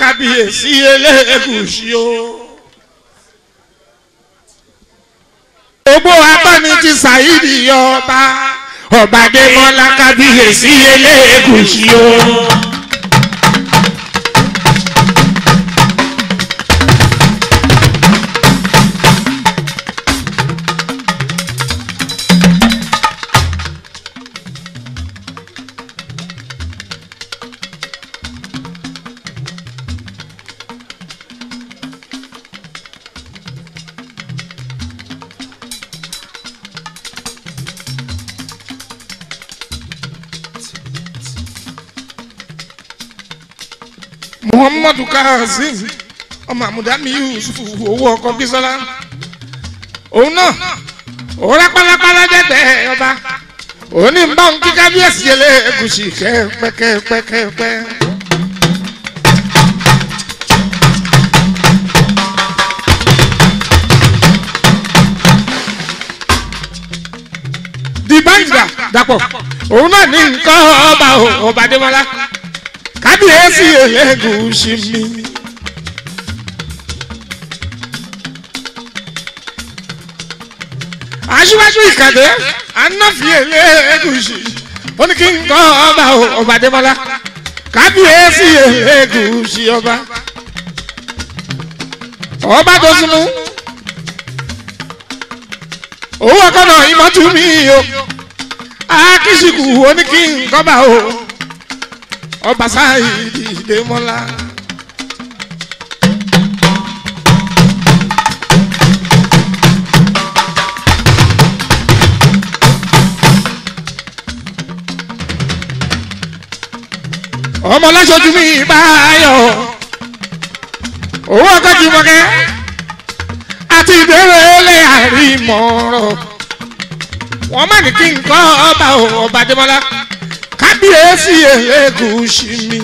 kábíyèsí elégùsì o. gbogbo abáni ti ṣàyídì ọba ọba adémọlá kábíyèsí elégùsì o. muhammadu kazeem ọmọ àmúdámi yusuf owó ọkọ bisola òun náà òun rápálápálá dẹdẹ ọba òun ní bá òun kí kábíyèsí yẹlẹ ẹgùsì kẹpẹkẹpẹkẹpẹ. dìbàǹdà dàpọ̀ òun náà ní nǹkan ọba ọba adémọlá kábíyèsí elégùsì mi. aṣíwájú ìkàdé anáfi elégùsì ó ní kí n kọ́ ọba ọba adémọlá kábíyèsí elégùsì ọba ọba tó sunú owó ọkọ̀nà ìmọ̀tú mi o akíṣìkù ó ní kí n kọ́ bá o ọba sáyidi ìdèmọ́lá. ọmọ lọ́sọ̀tún mi báyọ̀ owó ọkọ̀ jùmọ̀kẹ́ àti ìbéèrè lè àrímọ̀rọ̀ wọ́n má ní kí n kọ́ ọba ọba dèmọ́lá kábíyèsí elégùsì mi.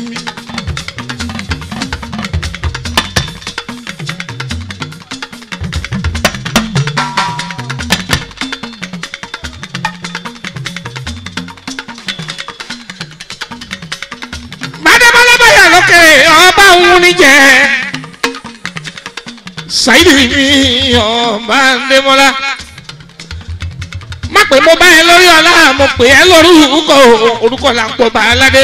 bàdébọ́lá báyà lókè ọba òun ní jẹ́ ṣáìdì mi ọba ndémọ́lá má pè mo bá ẹ lórí ọlá mo pè ẹ lórí orúkọ orúkọ là ń pọ bá aládé.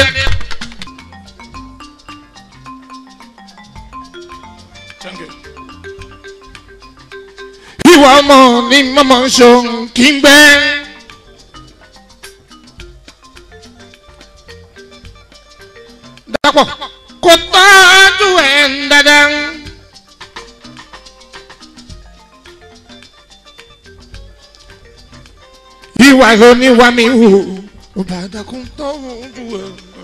ìwà ọmọ ní mọ́mọ́ ṣohun kí n gbẹ́. dàpọ̀ kò tọ́jú ẹ̀ ń dáadáa. ìwà ló ní wá mi wò ó bá dákun tó ojú ẹ.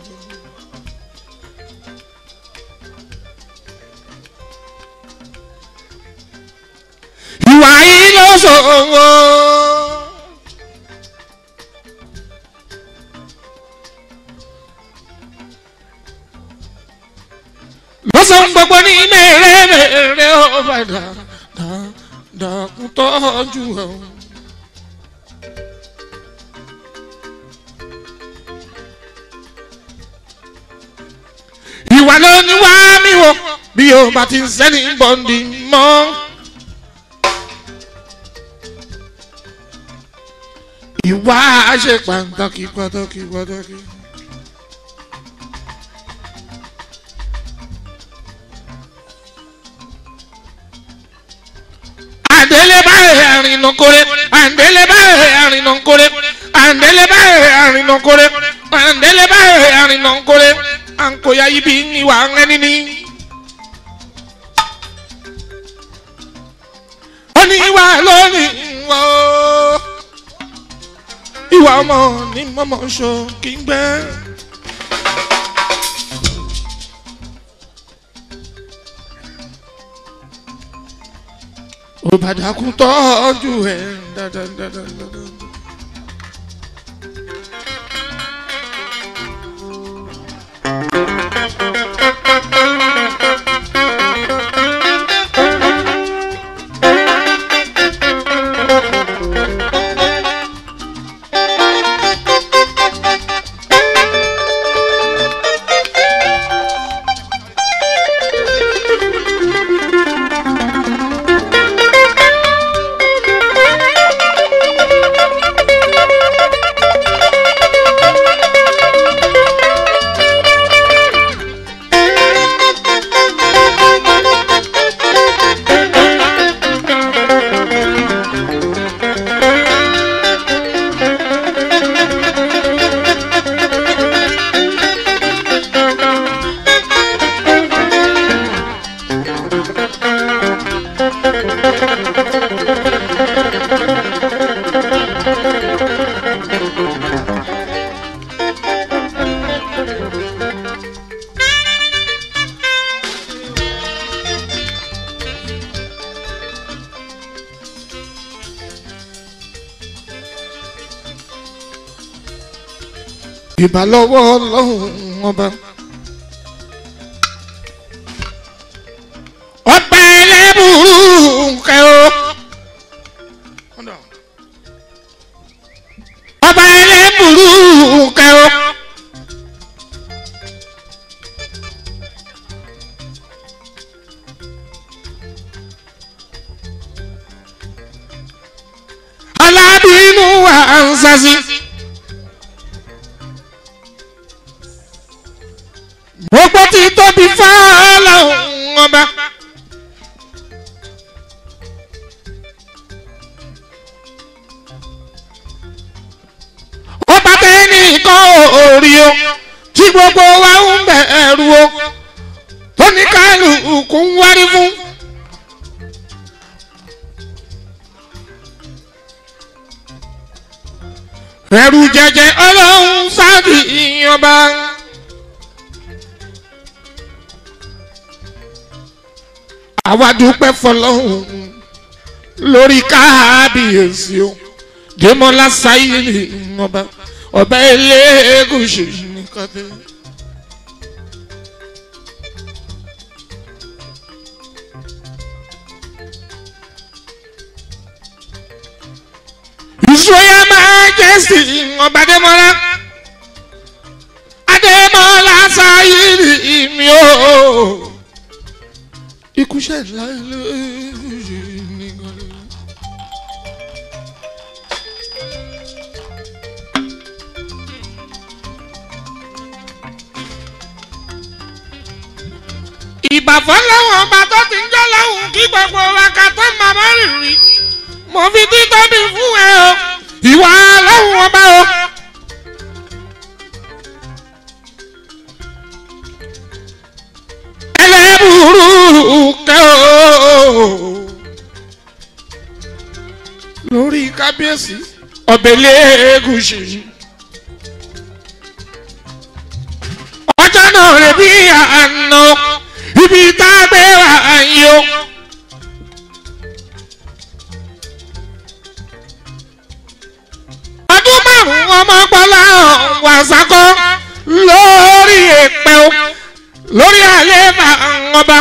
ìwà yìí ló ṣòwò. lọ́sàn-án gbogbo ní mẹ́rẹ̀ẹ́rẹ́ ó bá dákun tọ́jú ẹ. ìwà ló ní wá mi wò bí o bá ti ń sẹ́ni bọ́ǹdì mọ́. ìwà ṣe pàtàkì pàtàkì pàtàkì. àndélé báyìí àrìnà kórè àndélé báyìí àrìnà kórè àndélé báyìí àrìnà kórè àndélé báyìí àrìnà kórè ankoya yi bi ìwà ẹni ni. ó ní ìwà lónìí wọ́ ìwà ọmọ ní mọ́mọ́ ṣo kí n gbẹ́. òbàdàkùn tọ́jú ẹ̀ dáadáa. ìbà lọ́wọ́ ọlọ́run ọba. ọba ẹlẹ́bùrú kẹ́ o. ọba ẹlẹ́bùrú kẹ́ o. alábìínú wa ń sasi. gbogbo ti tóbi fáláhùn ọba. ọba tẹ́ni kan orí o tí gbogbo wa ń bẹ̀rù o tó ní kálukú ń wárí fún. ẹrù jẹjẹ ọlọ́run sáàdì ìyọba. àwa dúpẹ́ fọlọ́hún lórí káàbíyèsí o dèmọ́lá sáyẹ́lì ọba ọba elégùsì nìkan tẹ́. ìṣòyà máa jẹ́ sí ọba dèmọ́lá adémọ́lá sáyẹ́lì mi o ikú ṣẹlẹ̀ lóṣù nìkan. ìbàfọ́ lọ́wọ́ ọba tó ti ń jọ́ lọ́hùn kí gbogbo wa ká tó màmá rìnrìn mo fi títóbi fún ẹ o ìwà lọ́hùn ọba o. ẹlẹ́bùrú kẹ́ o lórí kábíyèsí ọ̀bẹ̀lẹ̀ ẹ̀gúsì. ọjọ́ náà rẹ̀ bí àná ibi tá a gbé wà yìí o. ọdún márùn-ún ọmọ gbọ́lá wàsákọ́ lórí èpè o lórí àlẹ́ ọba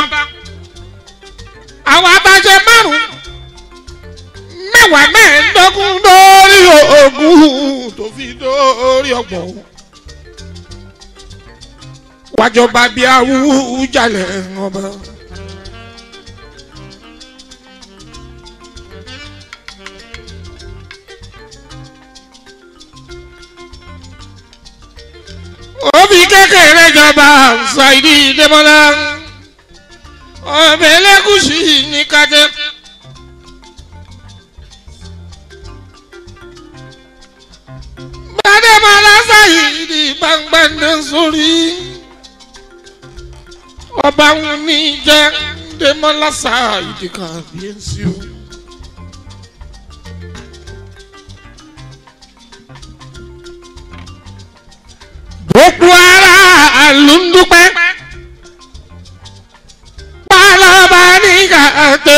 àwọn abájẹ márùn mẹ́wàá mẹ́ẹ̀ẹ́dógún lórí ogún tó fi dórí ọgbọ̀n wájọba bíi awújalè ọba. òbí kékeré jọba ṣáìdì dẹ́mọ́lá ọbẹ̀ lẹ́kùsì ní kájẹ́. bàdẹ́mọ́lá ṣáìdì gbàngbàndé sórí ọba wọn ní jẹ́ dẹ́mọ́lá ṣáìdì kàbíyèsí o. gbogbo ara ló ń dúpẹ́ pálọ́ba ní kàtó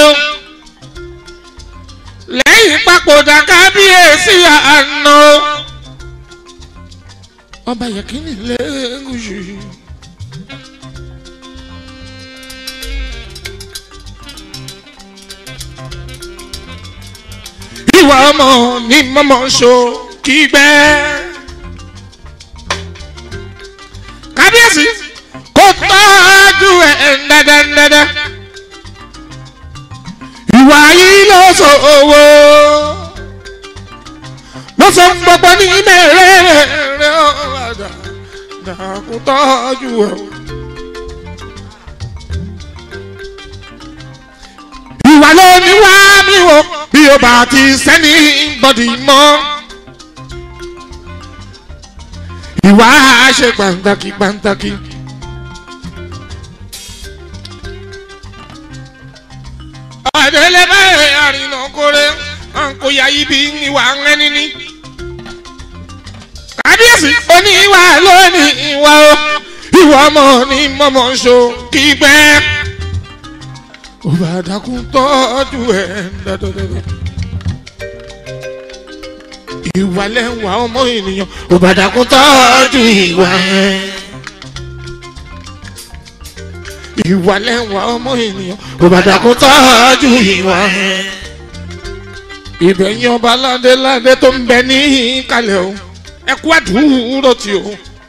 lẹ́yìn papòdà kábíyèsí àná ọba yẹ̀kínní lẹ́gùsù. ìwà ọmọ ní mọ́mọ́ so kí gbẹ́ẹ́ kábíyèsí kò tọ́jú ẹ̀ dáadáa. ìwà yìí ló sọ owó ló sọ gbogbo ní mẹ́rẹ̀ẹ̀rẹ̀ ọ̀dà dàkú tọ́jú ẹ̀. ìwà ló ní wá mi wò bí o bá ti sẹ́ni bọ́dì mọ́. ìwà ṣe pàǹtàkì pàǹtàkì. ọ̀dẹ́lẹ̀ báyìí àrìnà kórè kò yá ibi ìwà ẹni ní. kábíyèsí oní ìwà lónìí ìwà o ìwà ọmọ ní mọ́mọ́ ṣo kí pẹ́. òbàdàkùn tọ́jú ẹ̀ dáadáa. ìwà lẹ́wà ọmọ ènìyàn ò bá dàkún tọ́jú ìwà ẹ̀. ìwà lẹ́wà ọmọ ènìyàn ò bá dàkún tọ́jú ìwà ẹ̀. ìbẹ̀yìn ọba ládéládé tó ń bẹ ní kalẹ̀ o ẹ kú àdúró tí o.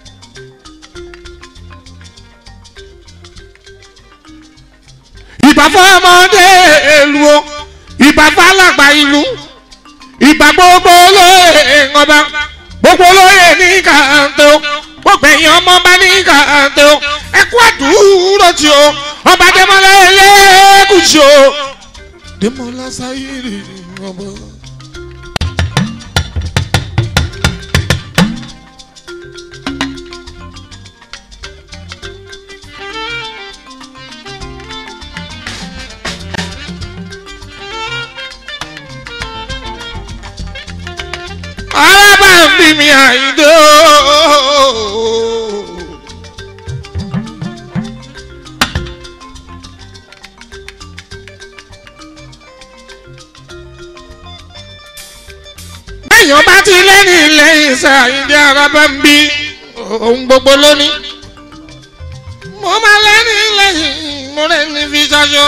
ìbà fọmọdé ìlú o ìbà fàlàgbà ìlú ìbà gbogbo olóyè ọba gbogbo olóyè ní kàńtó gbogbo èèyàn ọmọ bá ní kàńtó ẹ kú àdúró tí o ọba dẹmọlá ẹlẹ́gùsì o dẹmọlá sáyérì ọba. alábàámbí mi àìdó. bẹ́ẹ̀yàn bá ti lẹ́ni lẹ́yìn iṣẹ́ àyíndé alábàámbí ohun gbogbo lónìí. mo máa lẹ́ni lẹ́yìn mo lẹ́ni fi ṣaṣọ.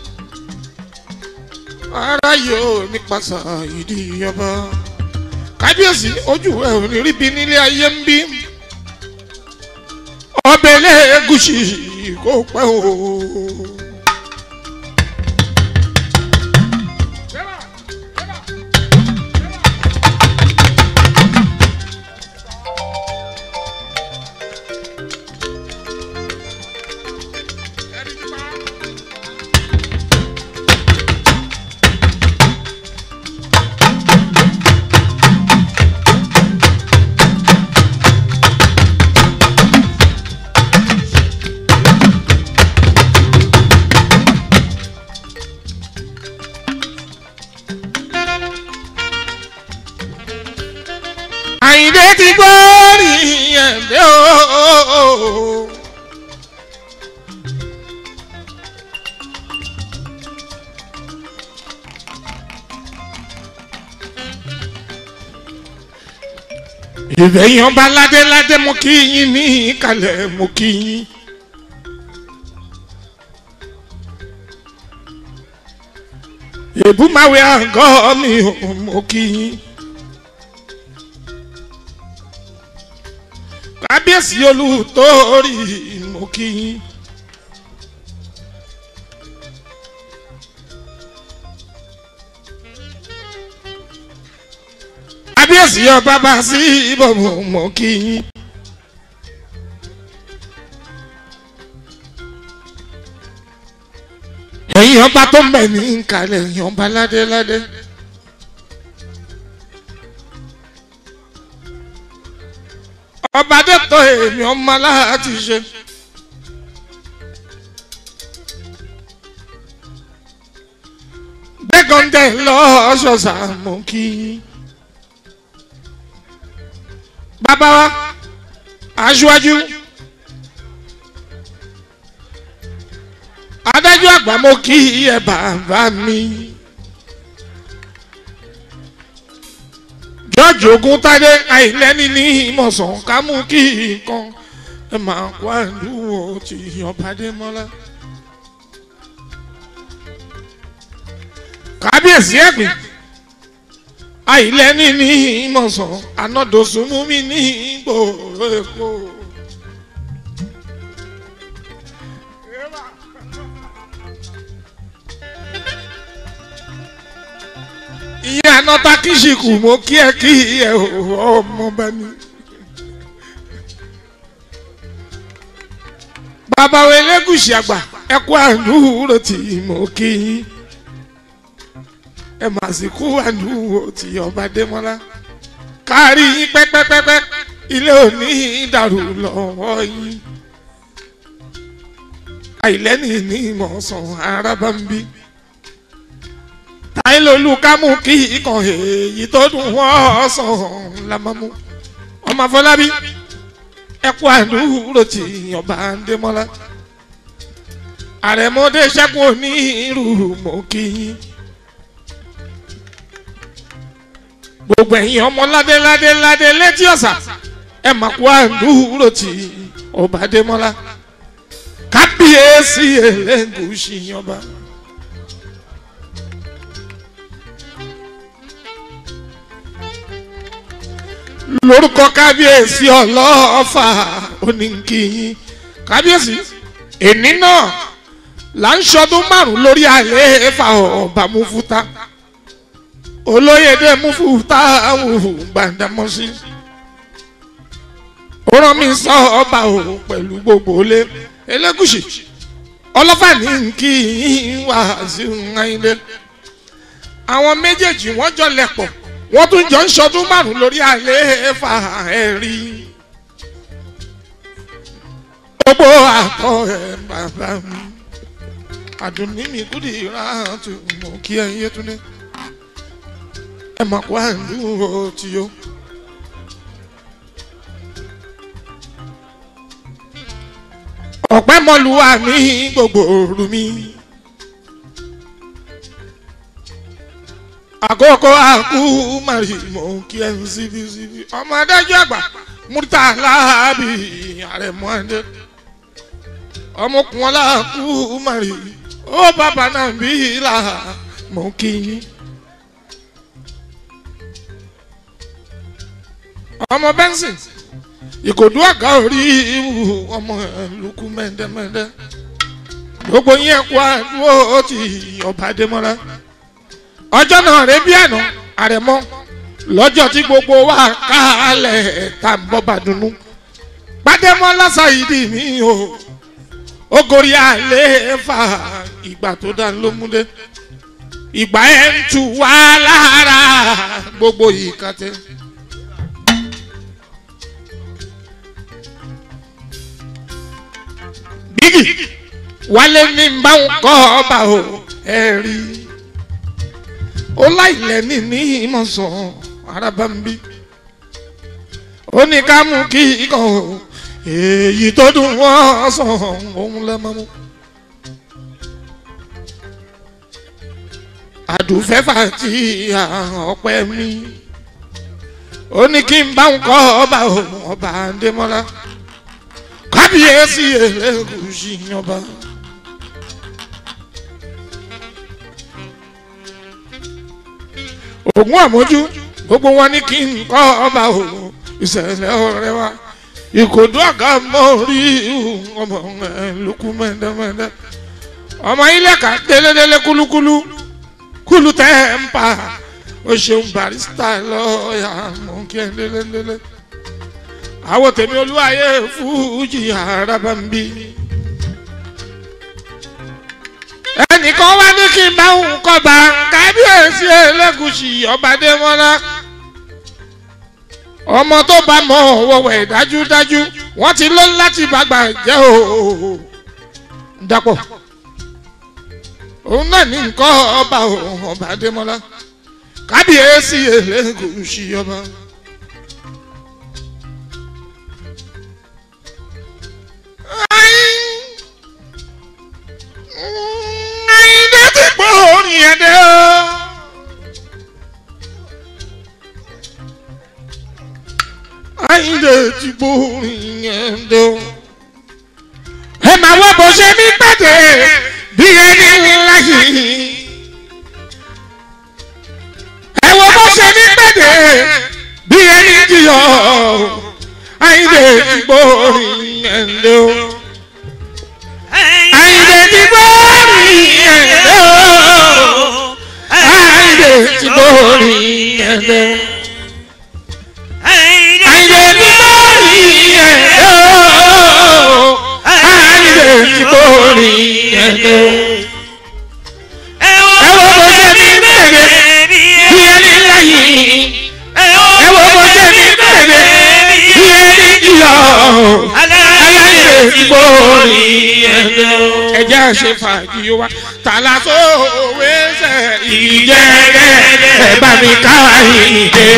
ara yóò nípasẹ̀ ìdí ọba kábíyèsí ojú ẹ ò ní rí bí nílé ayé ń bí ọbẹ̀ lẹ́ẹ̀gùsì kò pẹ́ o. àyìndé ti gbọ́ nìyẹn dé o. ìbẹ̀yìn ọba ládéládé mo kí yín ní ìkàlẹ̀ mo kí yín. èbúmáwé àgọ́ mi ò mo kí yín. kábíyèsí olùtọ́rí mo kí yín. kábíyèsí ọba bá sí ibò mo kí yín. ẹ̀yin ọba tó ń bẹ̀ ní nkàlẹ̀ ẹ̀yin ọba ládéládé. ọba dẹ́tọ̀ èmi ọmọ aláàtì ṣe. gbẹ́gàndẹ̀ lọ́ṣọ̀ṣà mú kí. bàbá wa aṣíwájú adájọ́ àgbà mo kí ẹ bàbá mi. george oguntade àìlẹ́ni ní ìmọ̀sán ká mú kí nǹkan ẹ máa kó àdúgbò tí ọ̀bádé mọ́lá. kábíyèsí ẹ̀gbìn àìlẹ́ni ní ìmọ̀sán anádòsúnmú mi ní ìgbòho èkó. ìyẹn anọta kìsìkù mo kí ẹ kí ẹ ọmọ bá ní. bàbá wa elégùsì àgbà ẹ kú àdúró tí mo kí yín ẹ mà sì kú àdúró tí ọba démọlá kárí yín pẹ́pẹ́pẹ́pẹ́ ilé òní dàrú lọ́wọ́ yín àìlẹ́nì ní ìmọ̀ọ́sán arábàmbí táìlólú kámú kí ikàn èyí tó dùn wọ́n sàn lámọ́mú ọmọ afọlábí ẹkú àdúró tí ọba ndémọ́lá àrẹ̀mọdé ṣẹ́gun onírú mọ́ kí gbogbo ẹ̀yin ọmọ ládé ládé ládé létí ọ̀sà ẹ mà kú àdúró tí ọba adémọ́lá kábíyèsí ẹlẹ́gùsì ọba. lórúkọ kábíyèsí ọlọ́ọ̀fà oníkìyín kábíyèsí èní náà là ń ṣọdún márùn lórí àlééfà ọba mufuta olóyèdè mufuta awùhù gbàdámọ́sí ó rán mi sọ ọba o pẹ̀lú gbogbo ilé elégùsì ọlọ́fà ní kí wá sí ńláńlé àwọn méjèèjì wọ́n jọ lẹ̀pọ̀ wọ́n tún jọ ń ṣọdún márùn lórí àlééfà ẹ̀rí gbogbo àtọ ẹ bàbá mi àdùnní mi kúdì rántí mọ kí ẹ yé túnde ẹ mọ kó àdúró tí yó. ọ̀pẹ́ mọ́lúwa mi gbogbo òru mi. àkókò àkú mari mọ kí ẹ ń síbi síbi ọmọ adájọ́ àgbà Murtala bí àrẹ̀mọ adé ọmọkùnrin aláàkú mari ó bàbá náà bí là mọ kí yín. ọmọ bẹ́ńsìn ìkòdú àga orí ìwù ọmọ ẹlùkù mẹ́ndẹ́mẹ́ndẹ́ gbogbo yín kú àdúró ti ọba adémọ́lá ọjọ́ náà rẹ bí àná àrẹ̀mọ lọ́jọ́ tí gbogbo wa kálẹ̀ tá n bọ́ bàdúnú gbadémọ́lá ṣàyídì mi o ogori àlẹ́ fà ìgbà tó dá ló múlẹ̀ ìgbà ẹ̀ ń tu wá lára gbogbo ìkàtẹ́. bígì wálé ní bá ń kọ́ ọba o ẹ rí ó láìlẹ̀ ní ní ìmọ̀sán arábàmbí ó ní ká mú kí ikọ̀ o èyí tó dùn wọ́n sàn òun lẹ́mọ́ mú. àdùfẹ́fà tí ọpẹ́ mi ó ní kí n bá ń kọ́ ọba o ọba Adémọ́lá kábíyèsí Elégùṣì ọba. ògùn àmójú gbogbo wọn ní kí n kọ́ ọba o ìṣẹ̀lẹ̀ ọ̀rẹ́ wa ìkòdó àga mọ́rí ọmọ ẹ̀ lókù mẹ́ndẹ́mẹ́ndẹ́ ọmọ ilé ká délédélé kúlúkúlú kúlú tẹ́ ń pa o ṣeun barista lọ́ọ̀yà mọ̀ kí ẹ délédélé àwọn tèmi olúwayé fújì araba ń bí. ẹnìkan wá ní kí n bá òun kọba kábíyèsí Elégùṣì ọba Adémọ́lá ọmọ tó bá mọ wọwẹ dájúdájú wọ́n ti lọ láti bàgbà jẹ́ o dapò òun náà ní nǹkan ọba ọba Adémọ́lá kábíyèsí Elégùṣì ọba. Àyìndé ti gbọ́ orin yẹn dé o. Àyìndé ti gbọ́ orin yẹn dé o. Ẹ máa wọ bó ṣe ní pàdé bí ẹni ńlá yìí. Ẹ wo bó ṣe ní pàdé bí ẹni jìyọ. Àyìndé ti gbọ́ orin yẹn dé o. Àyìndé ti gbórí ẹ̀dẹ́ o. Àyìndé ti gbórí ẹ̀dẹ́ o. Àyìndé ti gbórí ẹ̀dẹ́ o. Àyìndé ti gbórí ẹ̀dẹ́ o. Ẹ wo bó ṣe ní bẹ̀rẹ̀ bí ẹni láyé. Ẹ wo bó ṣe ní bẹ̀rẹ̀ bí ẹni jìyà. Àyìndé ti gbórí ẹ̀dẹ́ o ẹjẹ́ ṣe fàájì wa tàlà tó wéṣẹ̀ ìjẹ́gẹ́ ẹ̀ bá mi ká ìdè.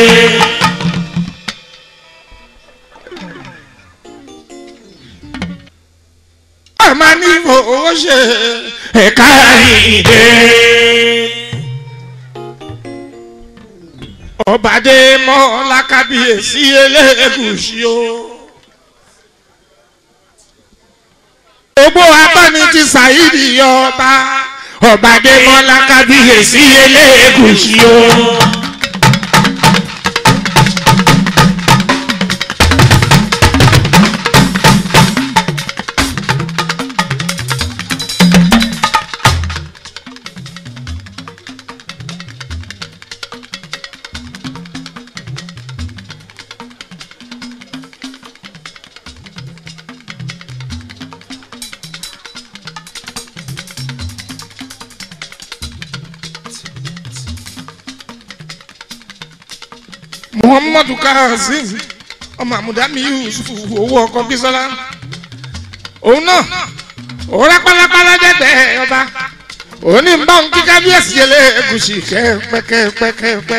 a máa ní fowó ṣe ẹ̀ka ìdè. ọbàdé mọ́lá kábíyèsí elégùsì o. gbogbo abáni ti ṣàyídì ọba ọbàdé mọ́lá kábíyèsí elégùsì o. muhammadu kazeem ọmọ àmúdámi yusuf owó ọkọ bisola òun náà òun rápálápálá dẹgbẹ ọba òun ní bá òun kí kábíyèsí yẹlẹ ẹgùsì kẹpẹkẹpẹkẹpẹ.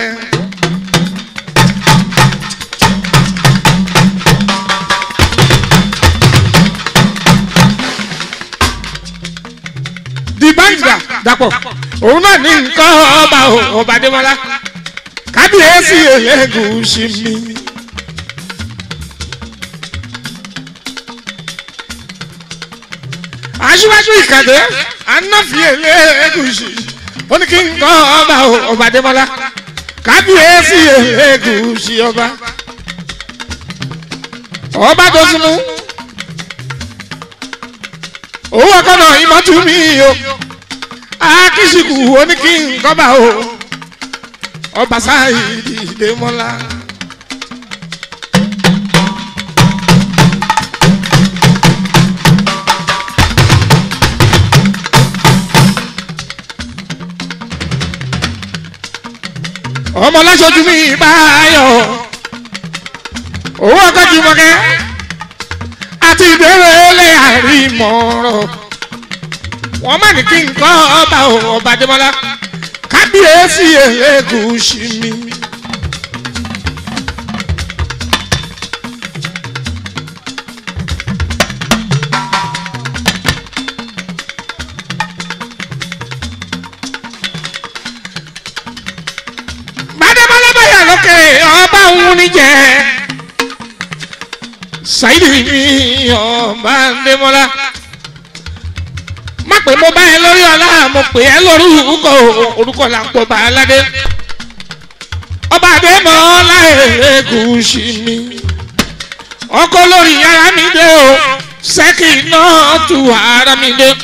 di báńkìdà dàpọ̀ òun náà ní nǹkan ọba ọba adémọlá kábíyèsí elégùsì mi. aṣíwájú ìkàdé anáfi elégùsì ó ní kí n kọ́ ọba ọba adémọlá kábíyèsí elégùsì ọba ọba tó sunú owó ọkọ náà ìmọ̀tún mi o akíṣìkù ó ní kí n kọ́ bá o ọba sáyidi ìdèmọ́lá. ọmọ lọ́sọ̀tù mi báyọ̀ owó ọkọ̀jù mọ̀kẹ́ àti ìbéèrè lè àrímọ̀rọ̀ wọ́n má ní kí n kọ́ ọba ọba dèmọ́lá kábíyèsí elégùsì mi. gbadébọ́lá báyà lókè ọba òun ní jẹ́ ṣáìdì mi ọba ndémọ́lá má pè mo bá ẹ lórí ọlá mo pè ẹ lórí orúkọ orúkọ là ń pọ bá aládé ọba àdémọ ọlá Elégùṣì mi ọkọ lórí ara mi dé o sẹ́kì náà tu ara mi dé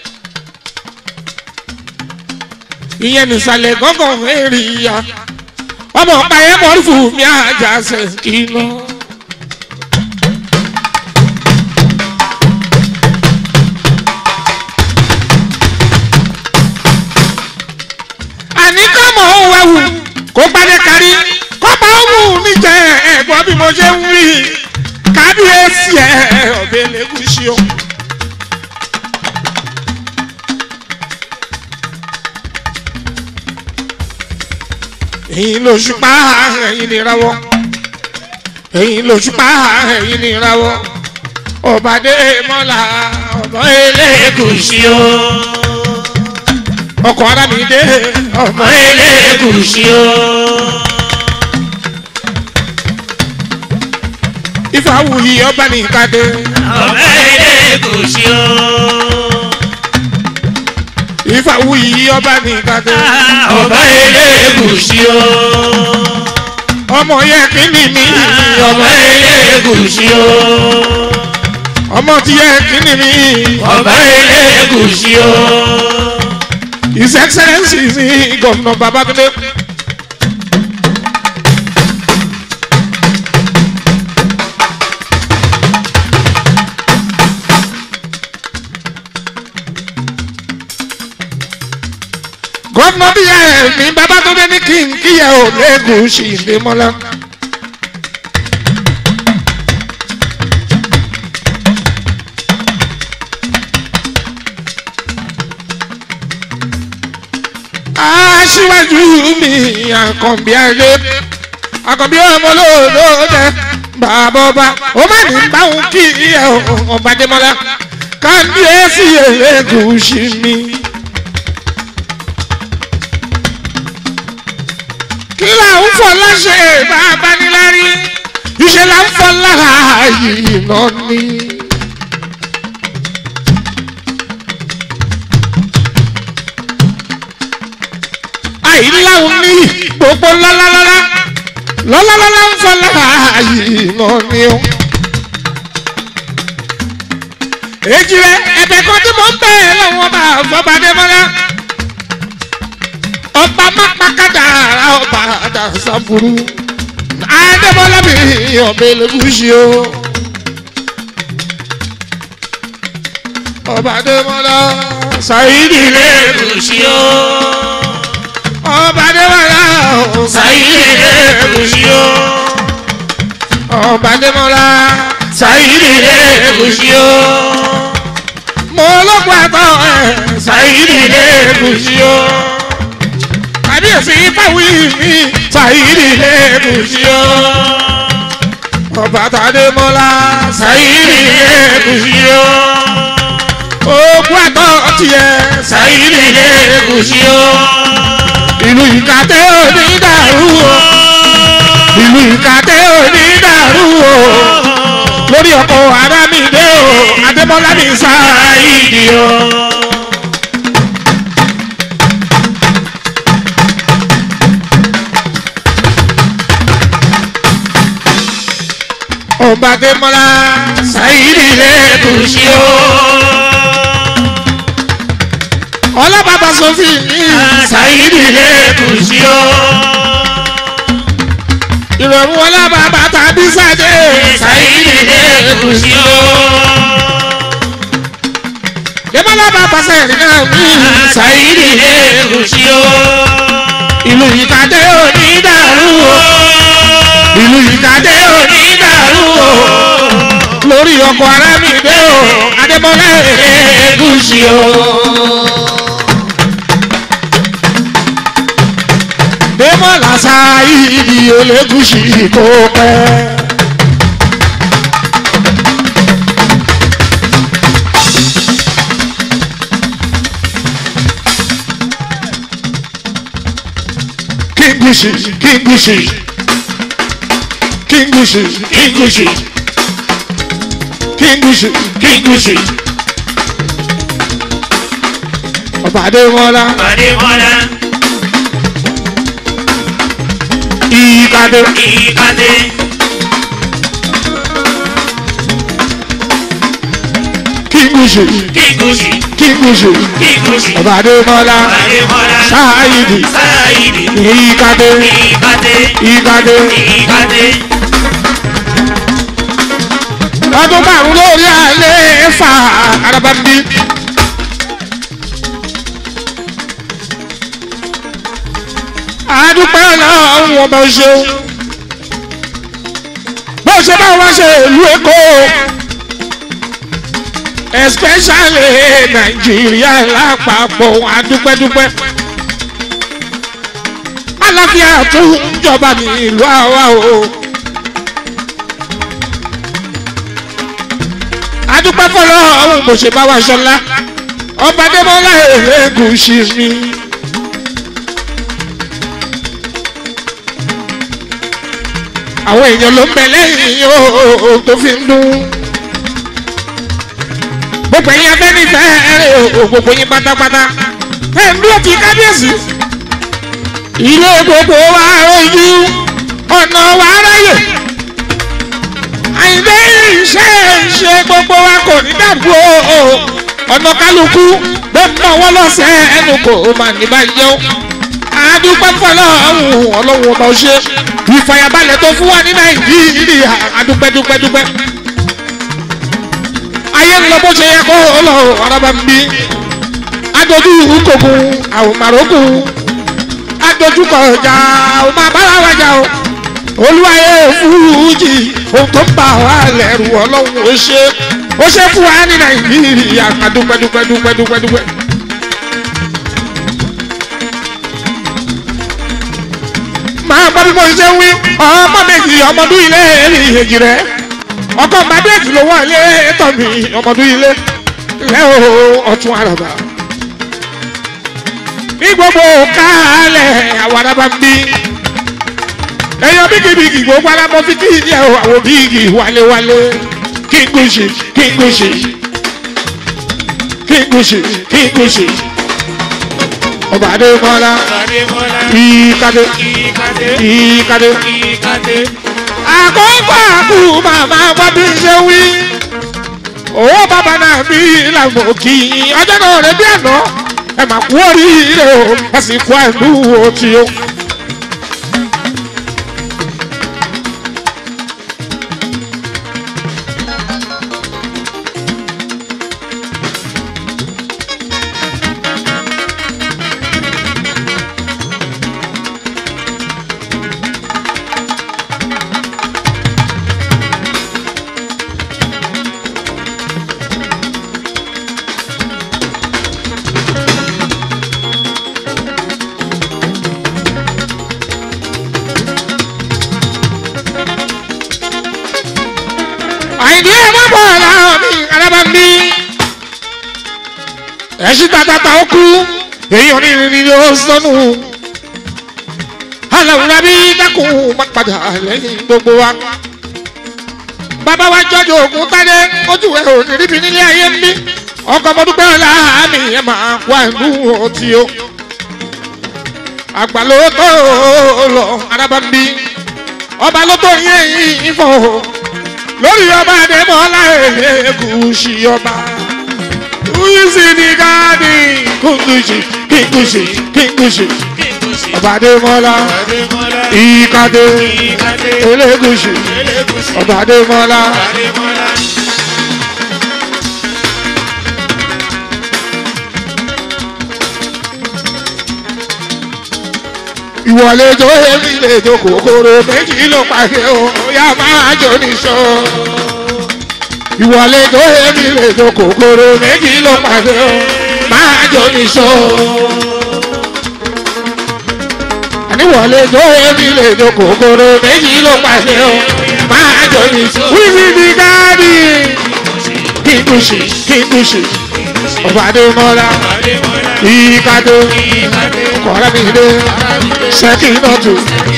ìyẹn nìsàlẹ̀ gángan èrì ya ọmọ ọba yẹn mọ̀ fún mi àjà sẹ́kì náà. àní ká mọ̀ ọ́ wẹ̀wù kó gbadé kárí kọ́pá ọ̀hún níjẹ́ ẹ̀gbọ́n bí mo ṣe ń wí kábíyèsí ẹ̀ ọ̀bẹ lẹ́gùsì o. ẹ̀yin lóṣùpá ẹ̀yin nìrawọ́ ẹ̀yin lóṣùpá ẹ̀yin nìrawọ́ ọ̀bàdé mọ́lá ọ̀bọ̀ Elégùṣì o ọkọ̀ ara mi dé ọmọ Elégùṣì o. Ifáwùyí ọba ní ìkadé. ọmọ Elégùṣì o. Ifáwùyí ọba ní ìkadé. ọmọ Elégùṣì o. ọmọ yẹ kí ni mi. ọmọ Elégùṣì o. ọmọ tí yẹ kí ni mi. ọmọ Elégùṣì o. His Excellency mi gómìnà Babátúndé. gómìnà bí ẹ mi Babátúndé ní kí n kíyà ò Elégùṣì Ìdèmọ́lá. aṣíwájú mi àkànbí ayé àkànbí ọmọ olóòdòdè bàbá ọba ó má ní báwọn kí ẹ ọba Adémọ́lá kábíyèsí Elégùṣì mi. kí là ń fọ láṣẹ bàbá nílárí iṣẹ́ là ń fọ lára yìí náà ni. àìláhùn ní gbogbo lọ́lọ́lọ́lá lọ́lọ́lọ́lá ń fọ lára yìí náà ni o. èjì rẹ ẹ̀bẹ̀ kan tí mo ń bẹ̀ lọ́wọ́ bá fọbadé mọ́lá ọba mápákádà ọba àdàsàbùrù adébọlá mi ọbẹ lẹgùsì o ọba adébọlá sàyídì Elégùṣì o. ọba adébọlá Sàyídì Elégùṣì o. ọba adébọlá Sàyídì Elégùṣì o. mo lọ́gbọ̀n àtọ̀ ẹ̀ Sàyídì Elégùṣì o. kábíyèsí fáwí mi sàyídì lẹ́gùsì o ọba tàdémọ́lá Sàyídì Elégùṣì o. ogun àtọ̀ tiẹ̀ Sàyídì Elégùṣì o. ìlú ìkàtẹ́ òní dàrú o ìlú ìkàtẹ́ òní dàrú o lórí ọkọ̀ arámìdé o adémọ́lá mi sáyidi o. ọba adémọ́lá Sàyídì Elégùṣì o. ọlọ́bàbà sọ́fìn ní Sàyídì Elégùṣì o. ìrọ̀rùn ọlọ́bàbà tàbí sáde Sàyídì Elégùṣì o. dèmọ́lá bàbá sẹ́yìn náà mí Sàyídì Elégùṣì o. ìlú ìkàdé òní dàrú o ìlú ìkàdé òní dàrú o lórí ọkọ̀ arámìdé o adémọ́lá ègúsì o. dèmọ́lá sáyidi olégúsì kò pẹ́. Kingushi, Kingushi, Kingushi, Kingushi, Kingushi, Kingushi, ọba Adémọ́lá, Adémọ́lá, Ìkàdé, Ìkàdé, Kingushi, Kingushi, Kingushi, Kingushi, ọba Adémọ́lá, Adémọ́lá, Sáyidi, Sáyidi, Ìkàdé, Ìkàdé, Ìkàdé, Ìkàdé, ọdún márùn lórí alẹ́ fà arabambi. Adúpẹ́ ọlọ́run ọba ṣeun. Bó ṣe bá wá ṣe ìlú Èkó. Especially Nàìjíríà lápapọ̀ adúpẹ́dúpẹ́. Aláfíà tún jọba ní ìlú àwa o. adúpẹ́ fọlọ́ ọ̀hún bó ṣe bá wa ṣọlá ọba débọ́lá Elégùṣì mi. àwọn èèyàn ló ń bẹ lẹ́yìn o tó fi ń dún. gbogbo ẹ̀yin afẹ́nifẹ́re o gbogbo yín pátápátá ẹ̀ ń dúró ti kábíyèsí. ilé gbogbo wa rojú ọ̀nà wa ráyè àìdé iṣẹ́ ìṣe gbogbo wa kò ní dàbò o ọ̀nà kálukú bẹ́ẹ̀ mọ̀ wọ́n lọ́sẹ̀ ẹnu kò mà ní bá jẹun àdúpẹ́ fọlọ́ ọ̀hún ọlọ́run ọba ọṣẹ́ ìfàyàbalẹ̀ tó fún wa ní nàìjíríà àdúpẹ́ dúpẹ́ dúpẹ́ ayé ń lọ bó ṣe yẹ kó lọ ọ̀rọ̀bà ń bí adójú kòkun àwọn màrókù adójú kọjá àwọn máa bára wájà o olúwayé fújì ohun tó ń bà wá lẹ́rù ọlọ́run ó ṣe ó ṣe fún wa ní nàìjíríà ká dúpẹ́ dúpẹ́ dúpẹ́ dúpẹ́ dúpẹ́. máa gbọ́ bí mo ṣe ń wí ọmọ méjì ọmọdún ilé èrè ìhèjì rẹ̀ ọkọ̀ mbàdéèjì ló wọ̀ ilé tọ̀ mí ọmọdún ilé lẹ́ o ọ̀tún àràbà. ní gbogbo kálẹ̀ àwọn àràbà ń bí èèyàn bíkìbíkì gbogbo alábọ̀ fi kí ìyá o àwọn bíkì wálewálé kí n gúúsì kí n gúúsì kí n gúúsì kí n gúúsì ọba adémọlá Adémọ́lá. ìkàdé Ìkàdé. ìkàdé Ìkàdé. àkókò àkú màmá wá bí ṣe wí owó bàbá náà bí ìlànà kì í ọjọ́ náà rẹ̀ bí àná ẹ mà kú oríire o ẹ sì kú àìlú òtí o. àìdí ẹ̀ má bọ̀ láwọn mi alábà ń bí. ẹ̀sìn tàtàtà ó kú èyí ò ní ní ní ó sọnù. aláwùrá bí dákun má padà lẹ́yìn gbogbo wa. bàbá wa jọjọ ògùn tádé ojú ẹ̀ ò ní ríbi nílé ayé ń bí. ọkọ̀ ọmọdúpẹ́ ọ̀la mi ẹ̀ máa wá ìlú ọtí o. àgbà ló tó lọ alábà ń bí. ọba ló tó yẹ yín fọ́ o lórí ọba àdèmọ́lá èlégùsì ọba kúyìsì ní gáàdì kúngùsì kíngùsì kíngùsì ọba àdèmọ́lá Adémọ́lá. ìkàdé Ìkàdé. elégùsì Elégùsì. ọba àdèmọ́lá Adémọ́lá. ìwọlé tó èmi lè tó kòkòrò méjì ló pàdé o yá máa jò níṣó ìwọlé tó èmi lè tó kòkòrò méjì ló pàdé o máa jò níṣó. àníwọlé tó èmi lè tó kòkòrò méjì ló pàdé o máa jò níṣó. wíwí ní gáàdì kíkùsì kíkùsì ọba adémọlá Adémọ́lá. ìkàdé Ìkàdé. kọ̀ọ̀rẹ́mìdé sẹ́kìnọ́tù.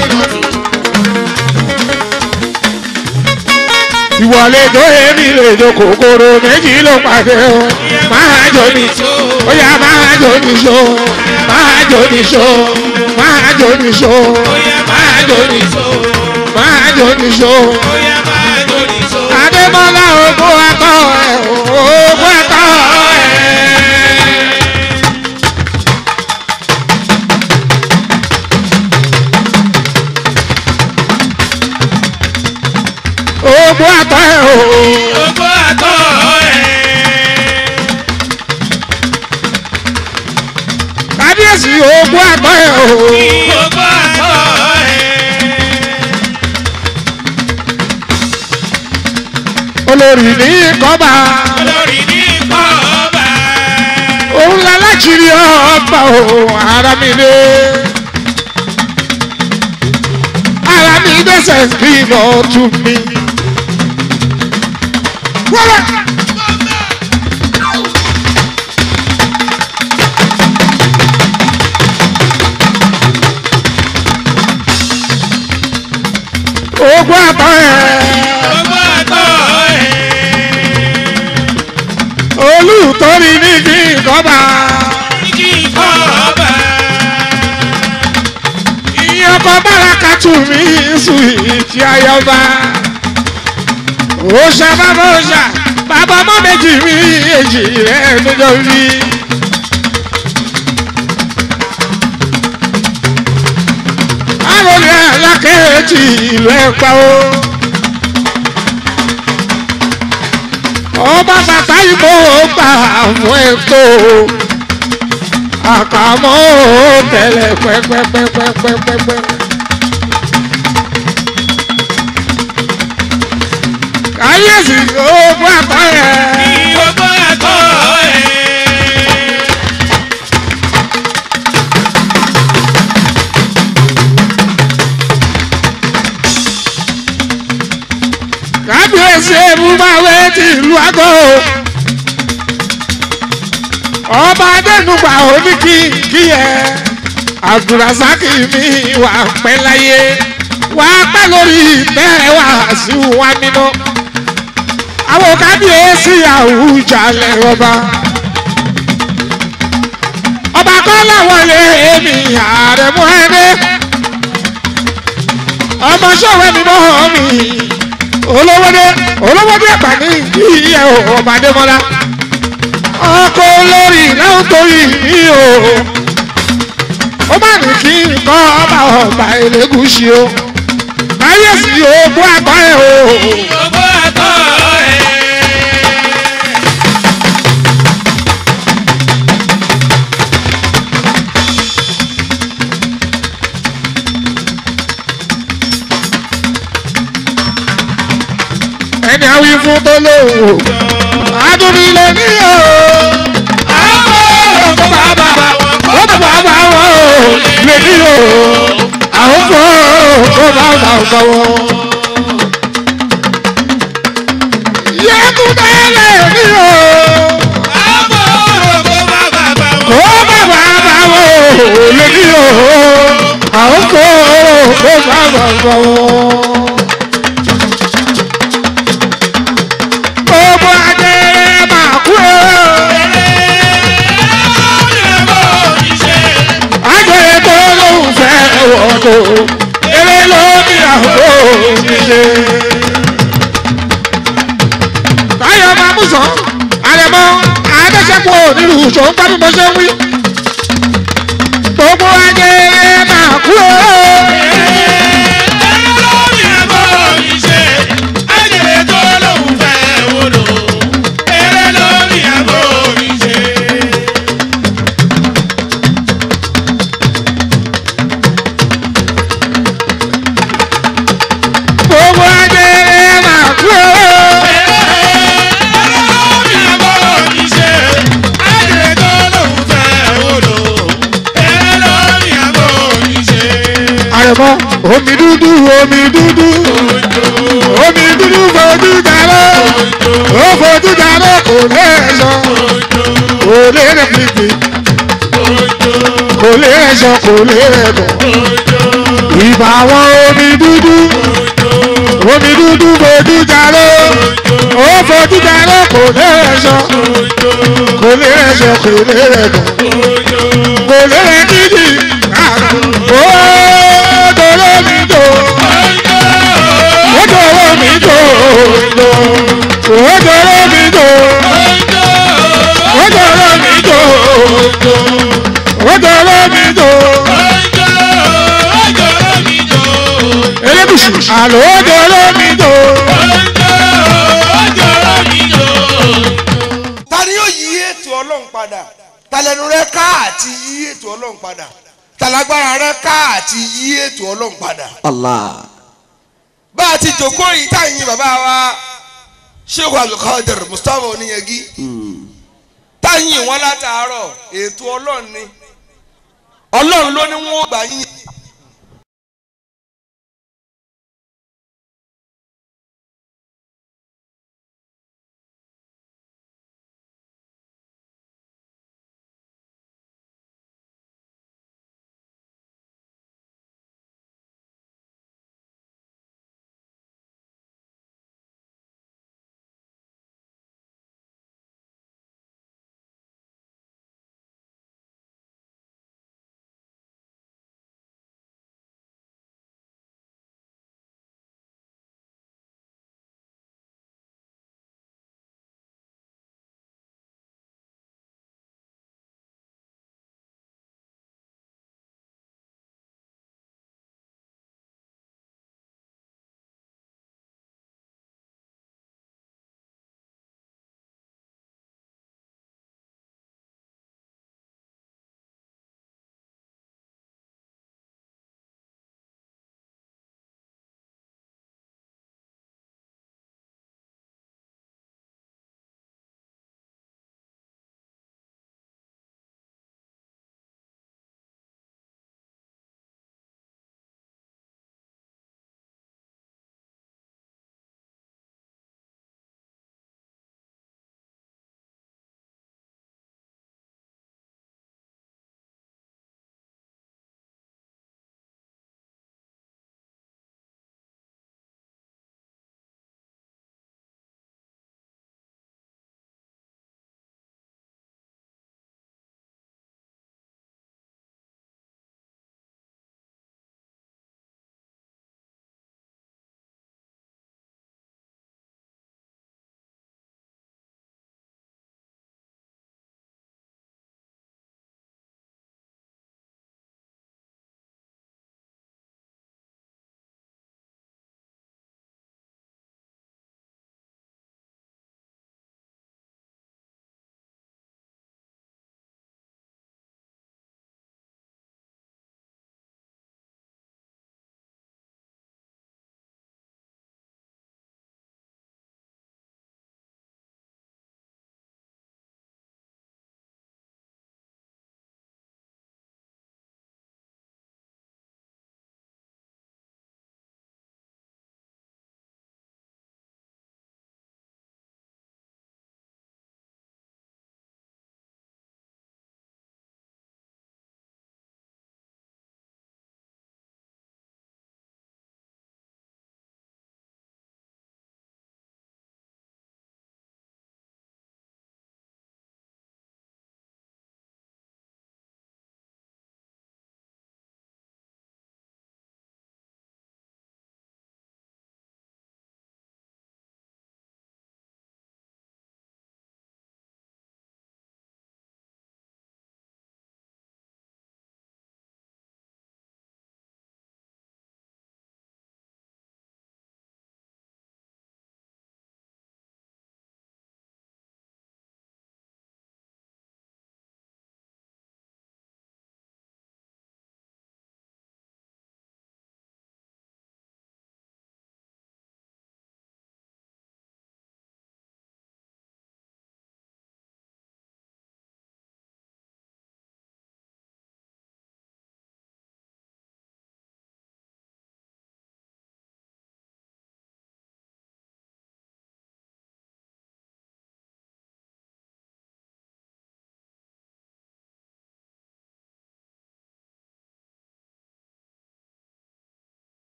ìwọlé tó èmi lè jọ kòkòrò méjì ló pàdé o máa jò ní ó yá máa jò ní so máa jò ní so máa jò ní so máa jò ní so máa jò ní so. Bóyá máa lórí so. adébọ́lá ogún akọ ẹ̀ ogún akọ ẹ̀. ogún akọ ẹ̀ o. Gbogbo àtọ̀ ẹ̀. kábíyèsí ogún akọ ẹ̀ o. Gbogbo àtọ̀ ẹ̀. olórí ní kọ́ba Olórí ní kọ́ọ̀bà. òun lálákìrí ọba o ara mi dé. ara mi dẹ́sẹ̀ bí lọ tú mi. wọ́lá. ogún àtọ̀ ẹ̀. Gbogbo àtọ̀ ẹ̀. olùtọ́rí ní kí kọ́ba. Ní kọ́ọ̀bà. ìyẹn ọkọ̀ báraka tù mí sùn ìtì ayọba. òòṣà bàbá òòṣà bàbá ọmọ méjì mi èjì rẹ̀ níjọ́ rí. àròlé alákẹ́ẹ̀tì ìlú ẹ̀pá o. ọba bàtà ìbò gbà fún ètò àkàmọ́ tẹ̀lẹ̀ pẹ́pẹ́pẹ́pẹ́pẹ́pẹ́. káyéèsì ogún àtọ́yẹ. Gbogbo àtọ̀ ẹ̀. kábíyèsí ebúbáwé ti ìlú àgọ́. ọba adẹnugba oníkì kí ẹ abdulrasaki mi wà pẹ́ láyé wàá pẹ́ lórí ìtẹ́ wá sí wa nínú àwọn kábíyèsí àwùjalè ọba ọba kọ́ làwọn lè mi ààrẹ mú ẹni ọmọ sọ̀rọ̀ mi mọ́ mi olówódé olówódé ẹ̀pà ní ìyẹ́ ọba adémọ́lá ọkọ̀ olórí náà torí mi o ó má ní kí n kọ́ ọba ọba elégùsì o káyọ̀sí ogún àgbọ̀ ẹ̀ o. gbogbo ẹ̀kọ́ ẹ̀. ẹni àwí fún tó lówó adúlí lè ní o. àwọn kò bá bá ó bá bá bá wọn o lè ní o. àwọn kò kò bá bá bá wọn. yẹ́kúndé lè ní o. àbọ̀ kó má bàbá wọn. kò bá bá bá wọn o lè ní o. àwọn kò kò bá bá bá wọn. gbogbo ajé máa kú o. ajé tó lóun fẹ́ wọ́tò eré ló ní àbò ṣíṣe. táyọ̀ máa mú sàn àrẹ̀mọ adéṣẹ́pọ̀ nílùú ṣòun bá bí mo ṣe ń wí. gbogbo ajé máa kú o. gbogbo ajé máa kú o. àrẹ̀mọ omi dúdú omi dúdú omi dúdú fojú jalè ó fojú jalè kò lè sọ kò lè rẹ̀ pípé kò lè rẹ̀ sọ kò lè rẹ̀ bọ̀ ìbà wọn omi dúdú omi dúdú fojú jalè ó fojú jalè kò lè rẹ̀ sọ kò lè rẹ̀ sọ kò lè rẹ̀ bọ̀ kò lè rẹ̀ dídì ó dòrò mi dò ó dòrò mi dò ó dòrò mi dò ó dòrò mi dò ó dòrò mi dò elébùsù àlọ́ ó dòrò mi dò. ta ni yóò yí ètò ọlọ́run padà talẹ́nu rẹ ká àti yí ètò ọlọ́run padà talagbára rẹ ká àti yí ètò ọlọ́run padà. Allah. bá a ti jòkó yìí tá à ń yin bàbá wa sheikh abdulkadir mustapha oníyangi tá à ń yin wọn látàárọ̀ ètò ọlọ́run ni ọlọ́run ló ní wọ́n gbà yín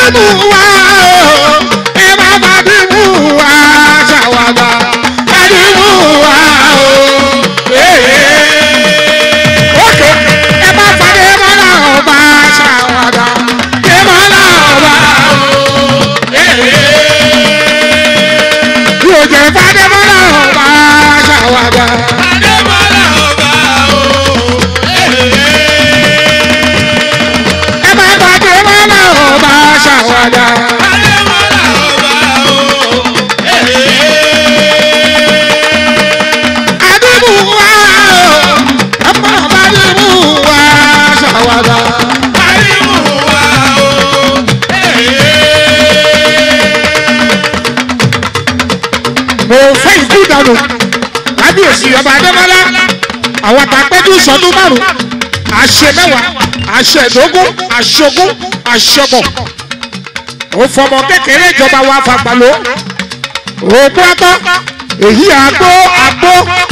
Adimu wa o, ẹ má bá Adimu wa ṣàwàdà. Adimu wa o, ókè ẹ má fàdé mọ́lá ọba ṣàwàdà. Ẹ mọ́lá ọba bí o jẹ fàdé mọ́lá ọba ṣàwàdà. Ẹ má fàdé mọ́lá ọba ṣàwàdà. Adimu wa o, ẹ má bá Adimu wa ṣàwàdà. mo fẹ́ ikú dànù kábíyèsí ọba adémọlá àwọn àtàpẹ́jù sọdún márùn àṣẹ mẹ́wàá àṣẹ ìdógún àṣogún àṣọbọ̀ ó fọmọ kékeré ìjọba wa fàgbàló òkú atọ́ èyí àgbo àgbo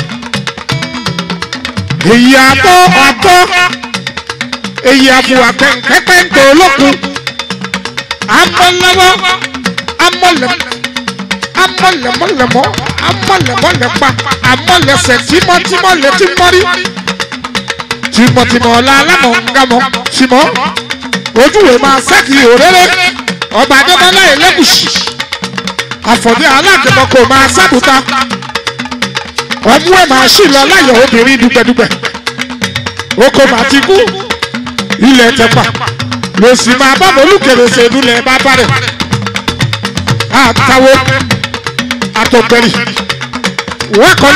èyí àgbo àgbo èyí àbùwà pẹ́ńpẹ́ńpẹ́ olókun amọ̀lẹ́wọ́ amọ̀lẹ́wọ́ amọ̀lẹ̀mọ̀lẹ̀mọ̀ amọ̀lẹ̀mọ̀lẹ̀pa amọ̀lẹ̀sẹ̀ tímọ́tímọ́ létí mọ́rí tìmọ̀tìmọ̀ ọ̀la alámọ̀ ńgámọ̀ tìmọ̀ ojúwe máa sẹ́kì òréré ọba adébọ́lá ẹlẹ́gùsì àfọ̀dé aláàdébọ̀ kò máa sábùta ọmú ẹ̀ máa ṣì lọ láyọ̀ obìnrin dùgbẹ̀dùgbẹ̀ oko máa ti kú ilẹ̀ tẹ̀pà lòsì máa bá mọ́lùkèrèsè ìdúlẹ̀ bá bá rẹ̀ àtàwọn atọgbẹri wọn kọ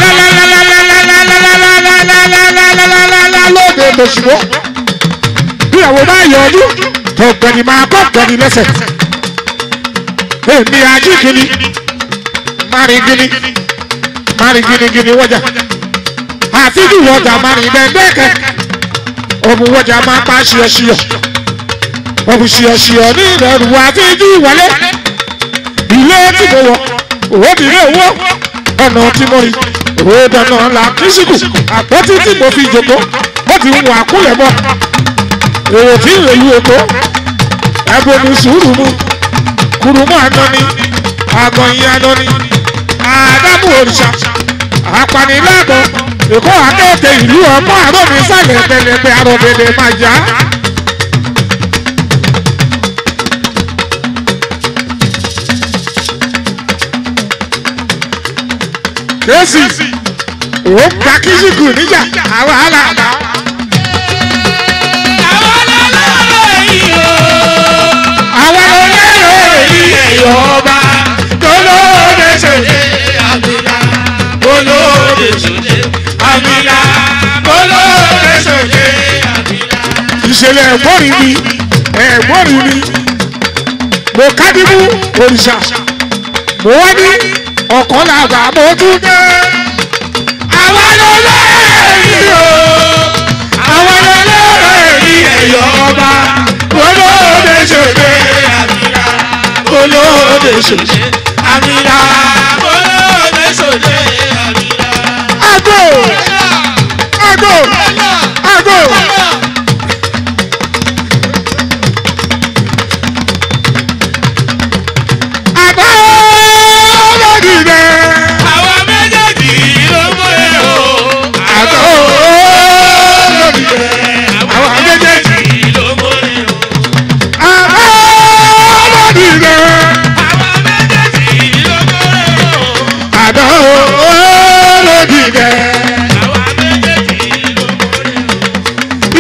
lálálálálálálálálálálálálálálálálálálá lóde lọsibọ bí àwọn bá yọ ọdún tọgbẹni máa kọ gbẹni lẹ́sẹ̀ èmi ají gini mari gini mari gini gini wọjà àfijù wọjà mari dẹdẹkẹ ọmọ wọjà máa pa ṣíọṣíọ ọmọ ṣíọṣíọ ní ìrẹrù àfijù wọlé ilé tí mo wọ òwòdìrí owó ọ̀nà tí mo rí òwò dáná la kíṣìkù àpótí tí mo fi jòkó ó ti wọ àkúlẹ̀ mọ́ èrò tí ń rèlú èkó ẹ̀bùn mi sùúrù mu kùrùmọ́ àná ni àgọ̀yìn àná ni àdámù òrìṣà apaniláàbọ̀ èkó akéèké ìlú ọmọ àrò mi sálẹ̀ pẹlẹpẹ àròbẹ̀dẹ̀ máa já. kèésì ó gba kíṣìkù níjà àwọn àlàbà. àwọn olóyè èyí ẹ̀yọ́ ọba tó lóde ṣèṣe Olóde ṣòde, àmìlà, olóde ṣòde, àmìlà. ìṣẹ̀lẹ̀ ẹ̀gbọ́n mi ẹ̀gbọ́n mi mo kádìmú òrìṣà mo wá ní ọ̀kan làgbà mo tún dé. àwọn olóyè èyí o àwọn olóyè èyí ẹ̀yọ́ ọba olóde ṣèṣe Àmìlà, olóde ṣèṣe. àmìlà, olóde ṣòde, àmìlà. Ago! Ago! Ago! Àbá olódìdẹ! Àwa méjèèjì ló mọ̀lẹ́ o. Àbá olódìdẹ! Àwọn méjèèjì. ló mọ̀lẹ́ o. Àbá olódìdẹ! Àwa méjèèjì ló mọ̀lẹ́ o. Àbá olódìdẹ! Àwa méjèèjì ló mọ̀lẹ́ o.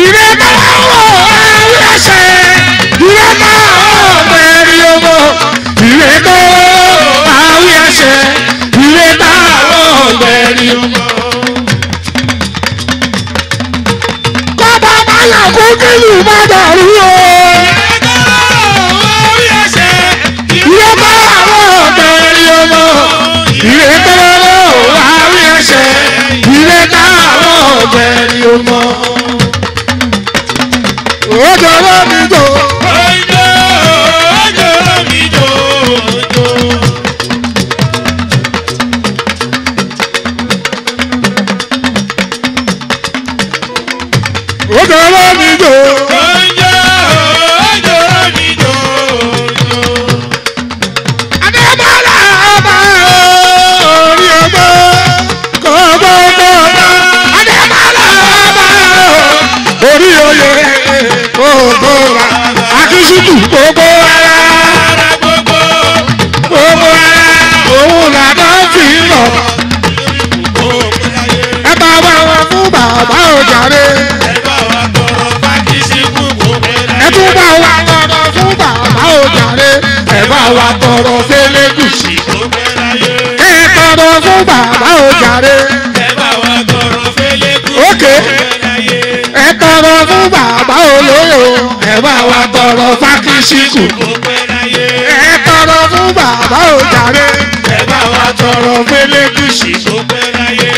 ṣíkù gbogbo ara Ara gbogbo. gbogbo ara òun làdá fi ń lọ. Gbogbo láyé. ẹ bá wá wọn fún bàbá òjàre Ẹ bá wa tọrọ fákìsì kú gbogbo ẹ láyé. tún bá wá tọrọ fún bàbá òjàre ẹ bá wá tọrọ fẹlẹgùsì Gbogbo láyé. ẹ tọrọ fún bàbá òjàre Ẹ bá wa tọrọ fẹ́lẹ́ kú Ókè. gbogbo láyé. ẹ tọrọ fún bàbá olóyò ẹ bá wá tọrọ fákìsìkù Gbogbo láyé. ẹ tọrọ fún bàbá òjàre Ẹ bá wa tọrọ fẹ́lẹ́gùsì gbogbo láyé.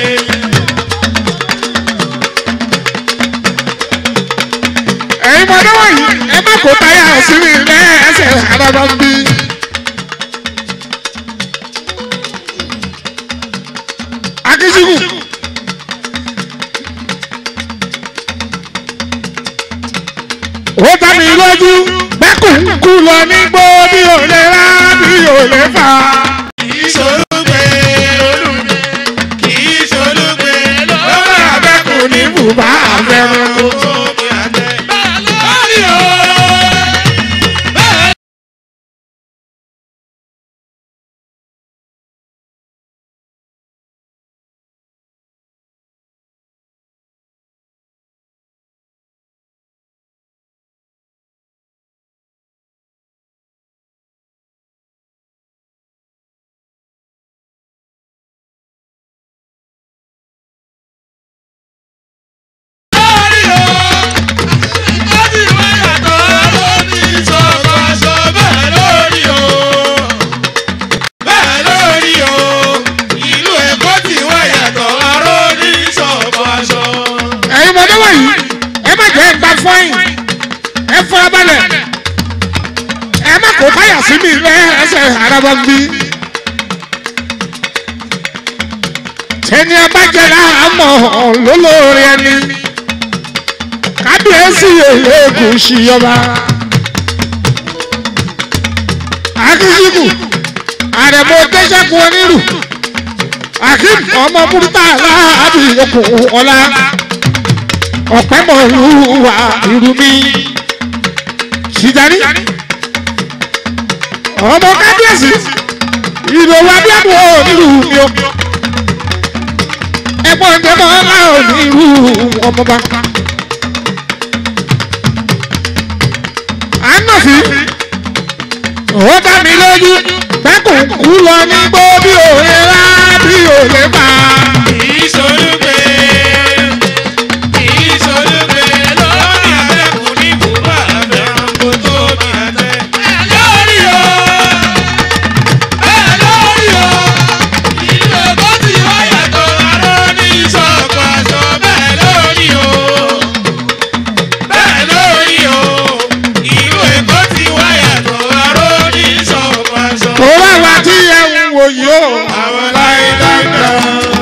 ẹ̀yin mọ̀dé wọ̀nyí ẹ má kó táyà sí mi lẹ́sẹ̀ àdàbà ń bí. akíṣíkù ó dá mi lójú bẹ́kùn ń kú lọ nígbó bí ò lè rá bí ò lè fà. Kìí ṣolúgbe olùgbé, kìí ṣolúgbe ó lọ́wọ́ bá bẹ́kùn ní bùbá àfẹ́rẹ́ kó. omi àtẹ. Lórí o. Bẹ́ẹ̀ lórí o. Ó ti wá yàtọ̀ lórí ìṣọ̀kan aṣọ bẹ́ẹ̀ lórí o. Bẹ́ẹ̀ lórí o. Ìlú Èkó ti wá yàtọ̀ lórí ìṣọ̀kan aṣọ. ẹ̀yin mọ̀dé wọ̀nyí ẹ má jẹ́ gba fọ́yìn ẹ fọ́ra balẹ̀ ẹ má kó táyà sí mi lẹ́sẹ̀ àdàbà ń bí. tẹni abájẹlá àmọ́ lólórí ẹni kábíyèsí èlékùn ṣìyọba akíṣíkù àrẹ̀mọ tẹ́sẹ̀kù onírù akim ọmọ burúkú aláàbí okùn ọlá ọ̀pẹ́mọ̀lúwà ìrùmí ṣìjárí ọmọ kábíyèsí ìlòwú abíyàmù onírù mi o ẹ̀gbọ́n tẹ́mọ̀ ọlá onírù ọmọba. ànàfí ó dá mi lójú bẹ́kùn kú lọ ní gbó bí òye rá bí òye bá. Kìí ṣolúgbe, kìí ṣolúgbe lórí àbẹ̀kùn ní bùbá àbẹ̀rún kò tóbi àtẹ. Bẹ́ẹ̀ lórí o, bẹ́ẹ̀ lórí o, ìlú Èkó ti wá yàtọ̀ aró ní ìṣọ̀kan aṣọ. Bẹ́ẹ̀ lórí o, bẹ́ẹ̀ lórí o, ìlú Èkó ti wá yàtọ̀ aró ní ìṣọ̀kan aṣọ. kò wá wá tí ẹ ń wò yìí o. Àwọn láyé dáńdá.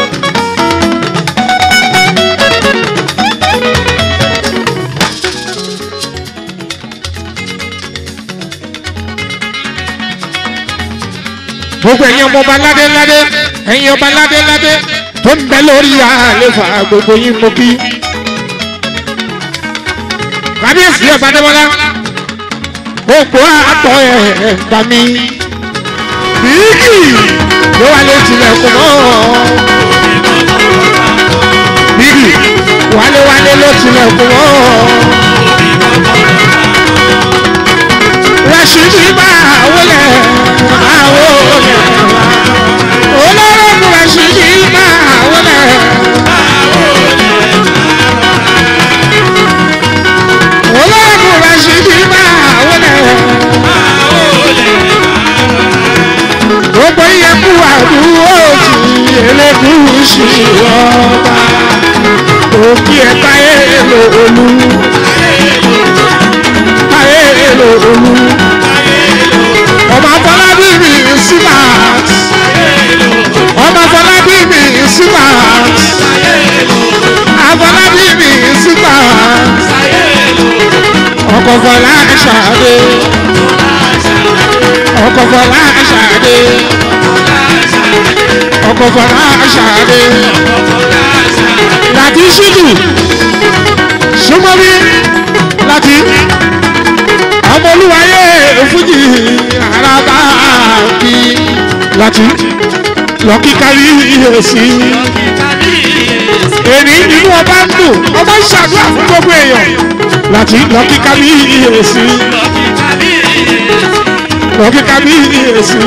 gbogbo ẹ̀yin ọmọ ọba ládé ládé ẹ̀yin ọba ládé ládé tó ń bẹ lórí àlefa gbogbo yín mo kí. kábíyèsí ọba dẹ́wọ́lá gbogbo àtọ̀ ẹ̀ gbà mí. bíkì ló wà lè tilẹ̀kùn mọ́. bíkì wálé wálé ló tilẹ̀kùn mọ́. rashidi máa wọlé máa wọlé olóró rashidi máa wọlé. olóró rashidi máa wọlé. gbogbo iye kú àdúgbò tí elégùsì ọba òkè ẹ̀ka èèlò olú èèlò olú ọmọ afọlábí mi silas ọmọ afọlábí mi silas afọlábí mi silas ọkọ fọlá ṣàdé ọkọ fọlá ṣàdé ọkọ fọlá ṣàdé láti ṣídù súnmọ́bí láti ọmọ olúwayé fújì araba kí láti lọ kí kárí èsì èrí nínú ọba ń dùn ọba ń ṣàdúrà fún gbogbo èèyàn láti lọ kí kárí èsì lọ kí kárí èsì.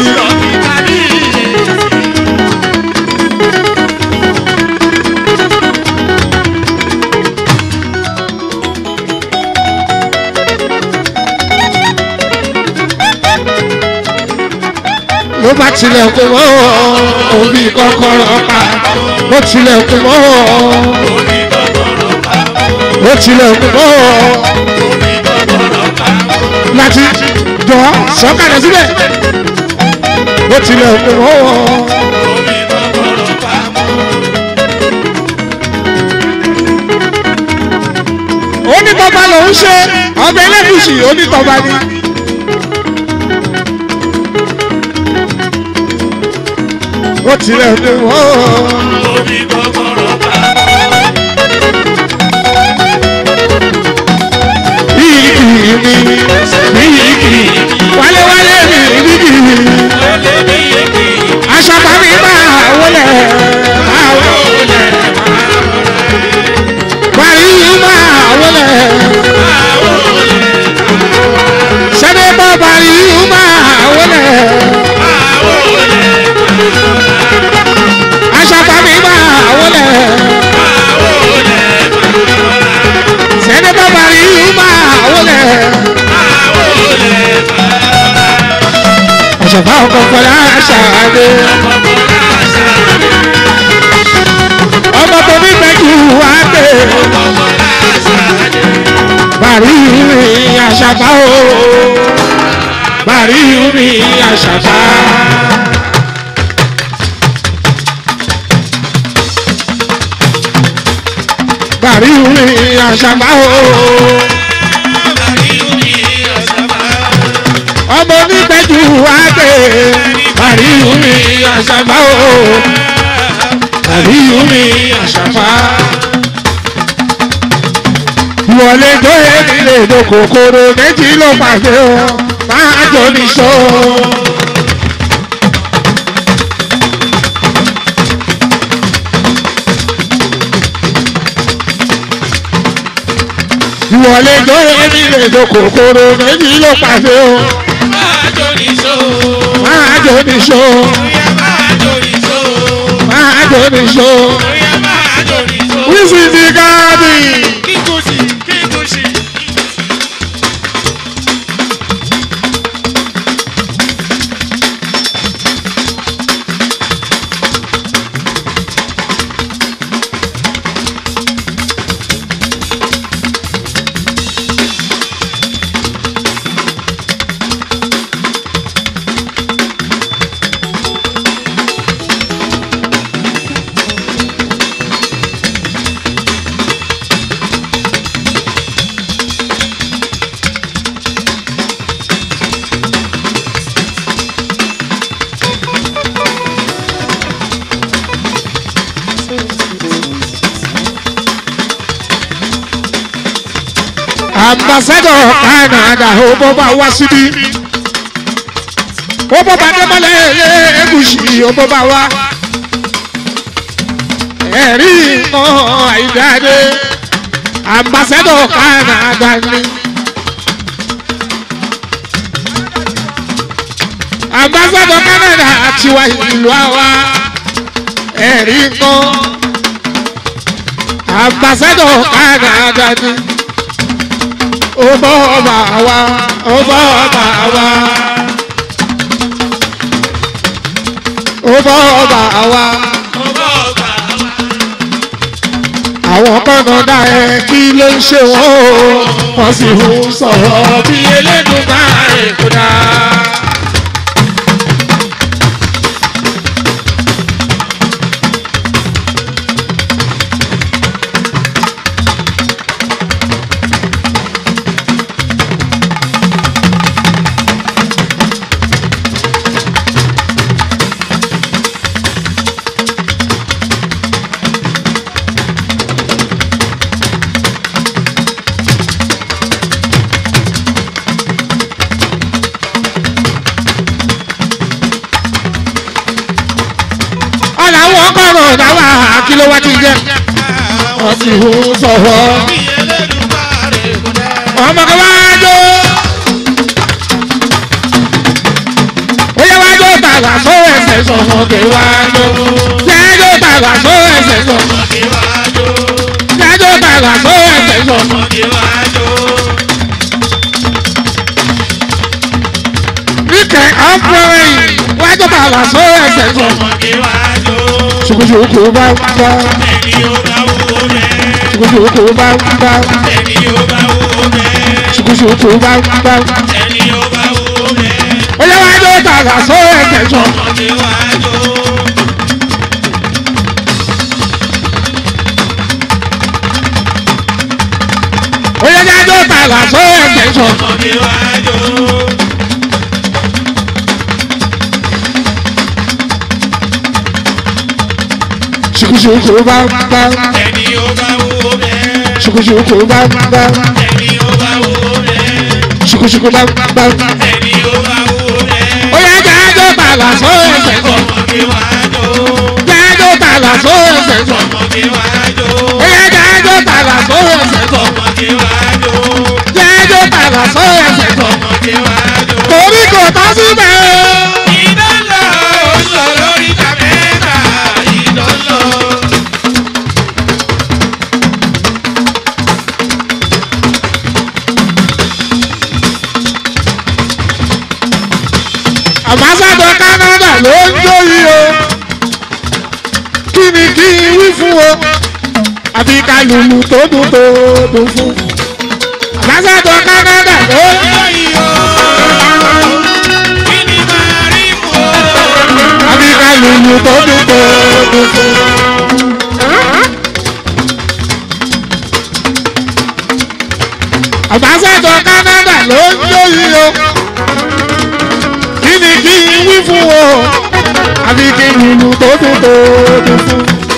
ló bá tilẹ̀kùn mọ́ òbí kọ́kọ́rọ́ pa ó tilẹ̀kùn mọ́ ó tilẹ̀kùn mọ́ láti jọ sọ́kàlẹ̀ síbẹ̀ ó tilẹ̀kùn mọ́ onítọ̀ba lòún ṣe ọbẹ̀ ẹlẹ́gùsì onítọ̀ba ni. ó tilẹ̀kùn mọ́. Bíyìkì mi, bíyìkì, wálé-wálé mi, bíyìkì. Aṣọ tàbí máa wọlé, máa wọlé. Bàrí máa wọlé. Sẹ́dẹ̀ bọ́ bàrí máa wọlé. Aṣọ tàbí máa wọlé. Sẹ́dẹ̀ bọ́ bàrí máa wọlé. Àṣàfà ọkọ̀ fọlá ṣàdé. Ọmọ tó ní mẹ́jù wá dé. Bàrí mi àṣàfà o. Bàrí mi àṣàfà. Bàrí mi àṣàfà o. Ọmọ onígbẹ́jù wá dé. Bàrí mi àṣàfà o. Bàrí mi àṣàfà. Ìwọlé tó yẹ nílé ìlú kòkòrò méjì ló pàdé o. Máa jọ níṣó. Ìwọlé tó yẹ nílé ìlú kòkòrò méjì ló pàdé o. Máa jọ níṣó. Máa jọ níṣó. Wíṣí ti káàdì. ambassadọ Canada ó bọ́ bá wá síbí ó bọ́ bá dẹ́mọ́lẹ̀ ẹ̀ẹ́gùsì ó bọ́ bá wá ẹ̀rí mọ́ àìdáde ambassadọ Canada ni ambassadọ Canada tiwa ìlú àwa ẹ̀rí mọ́ ambassadọ Canada ni ó bọ́ ọba wa ó bọ́ ọba wa ó bọ́ ọba wa àwọn kọ́nà dá ẹ kí ló ń ṣe wọ́n o wọ́n sì ń sọ̀rọ̀ bí elédùn bá èkó dá. ọmọ kọ̀ọ̀rọ̀ dáwà kí ló wá ti jẹ́ ọtí ò sọ̀rọ̀ ọmọ kan wá jó ó yẹ wá jó tààrà só ẹsẹ̀ sọ̀rọ̀ kí wá jó yẹ jó tààrà só ẹsẹ̀ sọ̀rọ̀ yẹ jó tààrà só ẹsẹ̀ sọ̀rọ̀. Níkẹ́ ọ̀pọ̀rin wájú tààrà só ẹsẹ̀ sọ̀rọ̀ ṣùkúṣùkú bá ń bá ṣùkúṣùkú bá ń bá ṣùkúṣùkú bá ń bá ó yẹ wájú tààrà só ẹsẹ̀ sọ̀rọ̀. ó yẹ wájú tààrà só ẹsẹ̀ sọ̀rọ̀. ṣùkúṣùkú bá ń bá ṣùkúṣùkú bá ń bá ṣùkúṣùkú bá ń bá ó yẹ jájọ́ tààrà só ẹsẹ̀ sọ̀rọ̀. jájọ́ tààrà só ẹsẹ̀ sọ̀rọ̀. ó yẹ jájọ́ tààrà só ẹsẹ̀ sọ̀rọ̀. jájọ́ tààrà só ẹsẹ̀ sọ̀rọ̀. torí kò tọ́ síbẹ̀ o. àmásàdọ̀ Canada ló ń jó yìí o kí ni kí n wí fún o àbí ká lùlù tó dùn tó dùn fún àmásàdọ̀ Canada ló ń jó yìí o àbí ká lùlù tó dùn tó dùn fún. àmásàdọ̀ Canada ló ń jó yìí o kí ni kí n wí fún o àbí kí n lùlù tó dùn tó dùn fún.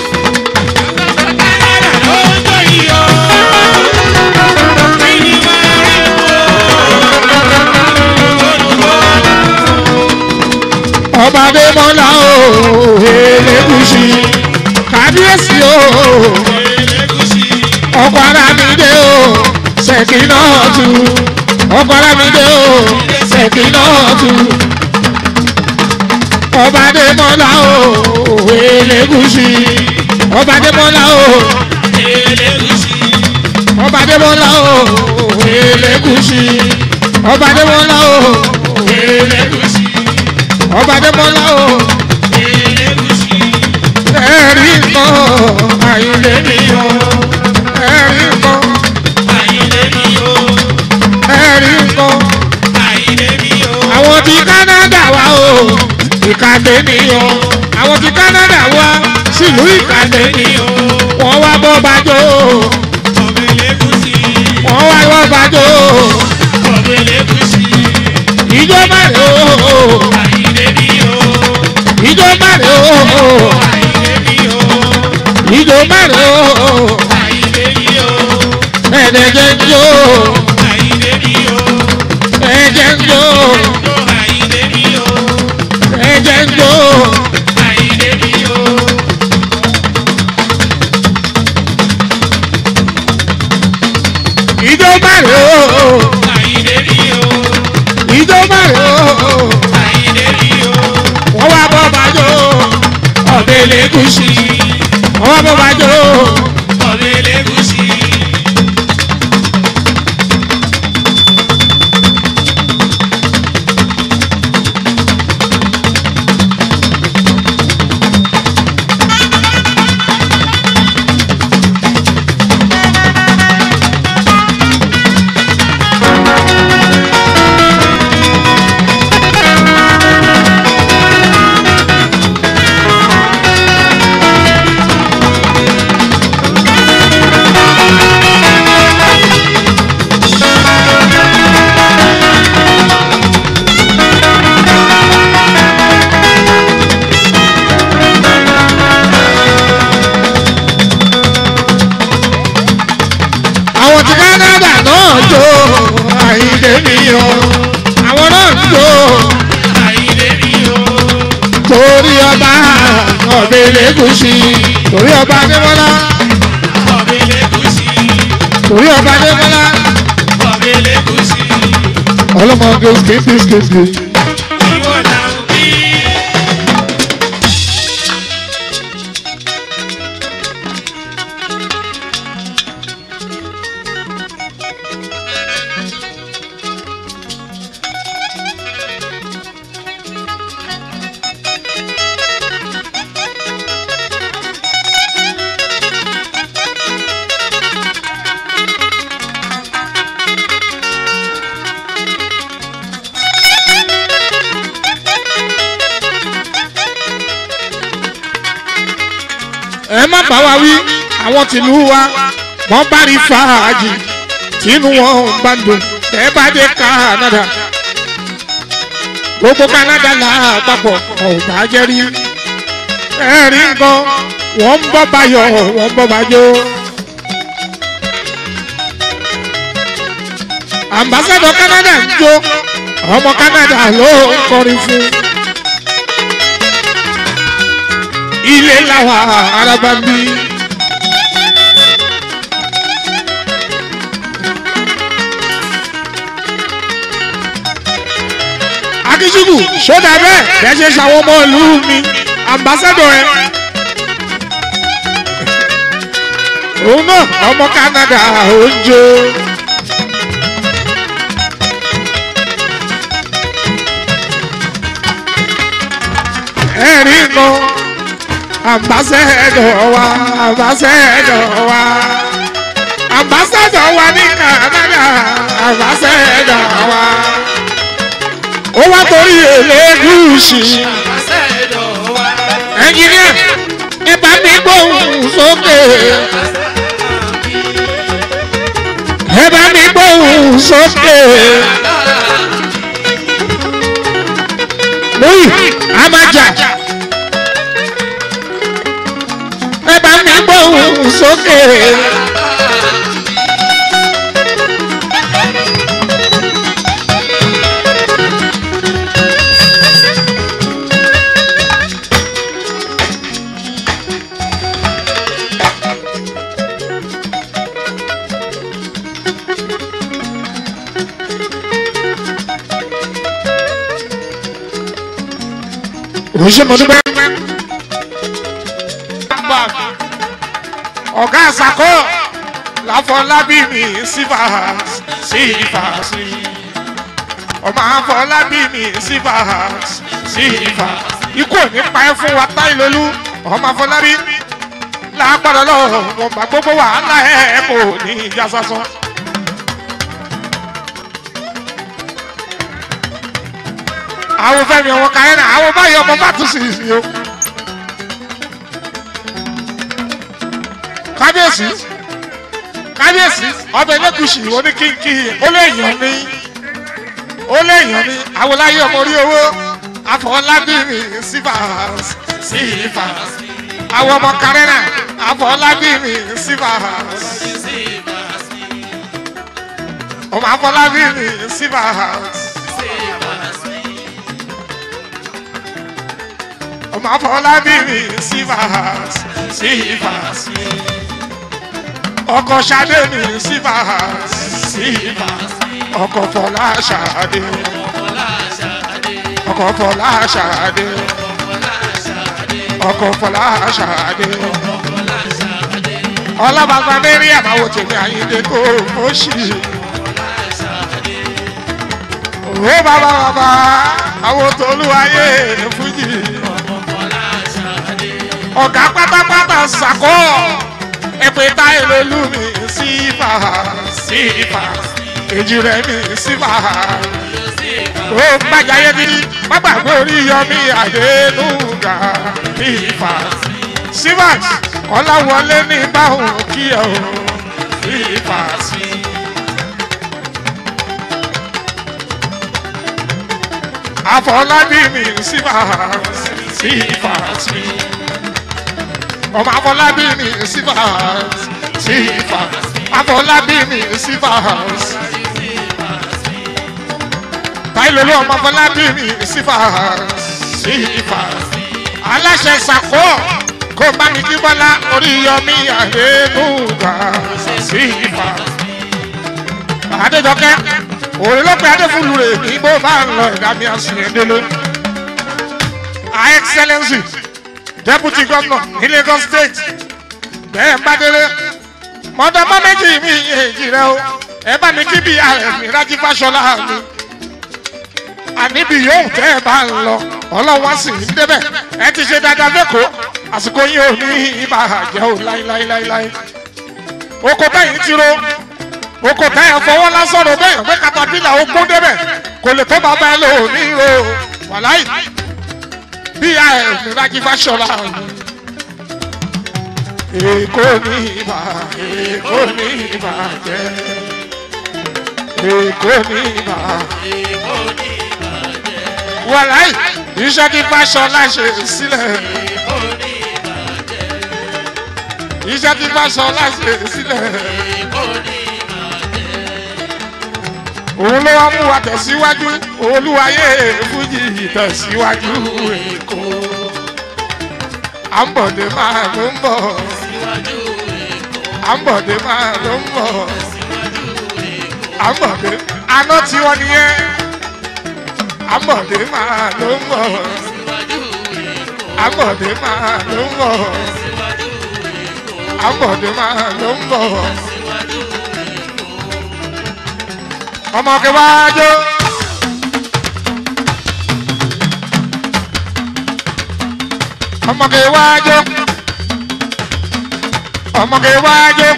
ọba adémọlá o elégùsì kábíyèsí o ọkọ arábìdé o ṣèkínọ́ọ̀tù ọkọ arábìdé o ṣèkínọ́ọ̀tù ọba adémọlá o elégùsì ọba adémọlá o ọba adémọlá o elégùsì ọba adémọlá o elégùsì ọba adémọlá o ẹ̀rí nǹkan àyìnlé mi o ẹ̀rí nǹkan ẹ̀rí nǹkan àwọn ti Canada wá o ìkàdé nìyọ àwọn ti Canada wá sílùú ìkàdé nìyọ wọ́n wá bọ́ bàjọ́ wọ́n wá bọ́ bàjọ́ ìjọba rẹ̀ o ìjọba rẹ̀ o ìjọba rẹ̀ o ẹ̀ẹ́dẹ̀jẹ̀ ń jó ẹ̀ẹ́dẹ̀ ń jó ẹ̀ẹ́dẹ̀ ń jó ìjọba rẹ̀ o ìjọba rẹ̀ o wọ́n wá bọ́ bàjọ́ ọ̀bẹ lẹ́gùsì wọ́n wá bọ́ bàjọ́ ọmọ mi lẹ́gùsì torí ọba adébọ́lá ọ̀bẹ lẹ́gùsì torí ọba adébọ́lá ọ̀bẹ lẹ́gùsì ọlọ́mọ gẹ́gẹ́gẹ́gẹ́. ìwọ là ń bí. ẹ má bá wa wí àwọn tìlú wa wọ́n bá rí fàájì tínú wọn ò bá dùn ẹ bá dé Canada gbogbo Canada là á papọ̀ ọ̀ bá jẹ́ rí ẹ rí nǹkan wọ́n ń bọ́ bayọ̀ wọ́n ń bọ́ bajó. ambassadọ Canada ń jó ọmọ Canada ló ń kọrin fún. ilé làwọn araba ń bí. akíṣubù sódà bẹ́ẹ̀ bẹ́ẹ̀ ṣe ṣàwọn ọmọ ìlú mi ambassadọ ẹ. òun náà ọmọ Canada ó ń jó. ẹ̀rí kan ambassador wa ambassador wa ambassador wa ní Canada ambassador wa ó wá torí Elégùṣì àbáṣẹ́dọ̀ wa. ẹnjìníà ẹ bá mi gbóhùn sókè ẹ bá mi gbóhùn sókè lóyè àmàjà ẹ bá mi gbóhùn sókè. òṣìṣẹ́ mo dúpẹ́. ọ̀gá àṣàkọ́ láfọlábí mi sífà sífà sí. ọmọ àfọlábí mi sífà sífà. ikú ò ní pa ẹ́ fún wa táìlólú ọmọ àfọlábí lágbára lọ́wọ́ wọn bá gbogbo wàhálà ẹ̀ kò ní ìjà sásán. àwọn fẹmi ọmọ kàyẹnà àwọn báyìí ọmọ bá tún sí ìsìn o. kábíyèsí kábíyèsí ọbẹ̀ lẹ́kùsì oníkínkí ó lè yàn ní ó lè yàn ní àwòláyé ọmọ orí owó àfọlábìrì sífàs sífàs àwọn ọmọ kàrẹ́nà àfọlábìrì sífàs ọmọ àfọlábìrì sífàs. ọmọ afọlábìrì sífàs sífàs ọkọ ṣadé mi sífàs sífàs ọkọ fọlá ṣadé ọkọ fọlá ṣadé ọkọ fọlá ṣadé ọlọ́bàgbà mẹ́rin àmàwò tèmi àyíndé kò mọ́ṣì. Òwe bàbá bàbá àwọn tolúwayé fújì ọ̀gá pátápátá sàkọ́ ẹ̀pẹ̀ táyé lolú mi sífà sífà èjì rẹ̀ mi sífà ó gbàjáyé dídí má gbàgbé orí yọmí àdénúgà sífà sífà ọ̀làwọlé ní báwọn kí ẹ o sífà sí. àfọlábí mi sífà sífà sí ọmọ afọlábí mi sífàs sífàs afọlábí mi sífàs táìlólú ọmọ afọlábí mi sífàs sífàs aláṣẹ sàkó kó bá mi kí bọ́lá orí yọmí àdéhùgà sí ìfà. adéjọkẹ́ òun ló pe adéfúlù rẹ̀ ní bó bá ń lọ ẹ̀dá mi àsìyẹn délé. her excellency deputy governor ní lagos state bẹ́ẹ̀ bá délé mọ̀dọ́mọ́ méjì mi èjì rẹ o ẹ bá mi kí bí ààrẹ mi rájí fáṣọlá mi àníbi yóò tẹ́ ẹ bá ń lọ ọlọ́wọ́ sì ń débẹ̀ ẹ ti ṣe dáadáa lẹ́kọ̀ọ́ àsìkò yín ò ní ibà àjẹ́ ò láíláíláíláí oko bẹ́yìn ti ro oko bẹ́yìn fọwọ́ lásán ro bẹ́yìn pé katapila ó kún débẹ̀ kò lè tó bàbá ẹ lò ó ní ro wàláì bí ààrẹ mi rájí fáṣọlá mi èkó ní ibà èkó ní ibà jẹ́ èkó ní ibà wàláì iṣẹ́ tí fáṣọlá ṣe sílẹ̀ iṣẹ́ tí fáṣọlá ṣe sílẹ̀ òun ló wá mú wa tẹ̀síwájú olúwayé fújì tẹ̀síwájú èkó àǹbọ̀dé máa ló ń bọ̀ àǹbọ̀dé máa ló ń bọ̀ àǹbọ̀dé aná tiwọn nìyẹn àbọ̀dé máa ló ń bọ̀ àbọ̀dé máa ló ń bọ̀ àbọ̀dé máa ló ń bọ̀ ọmọ kẹwàájọ. ọmọ kẹwàájọ. ọmọ kẹwàájọ.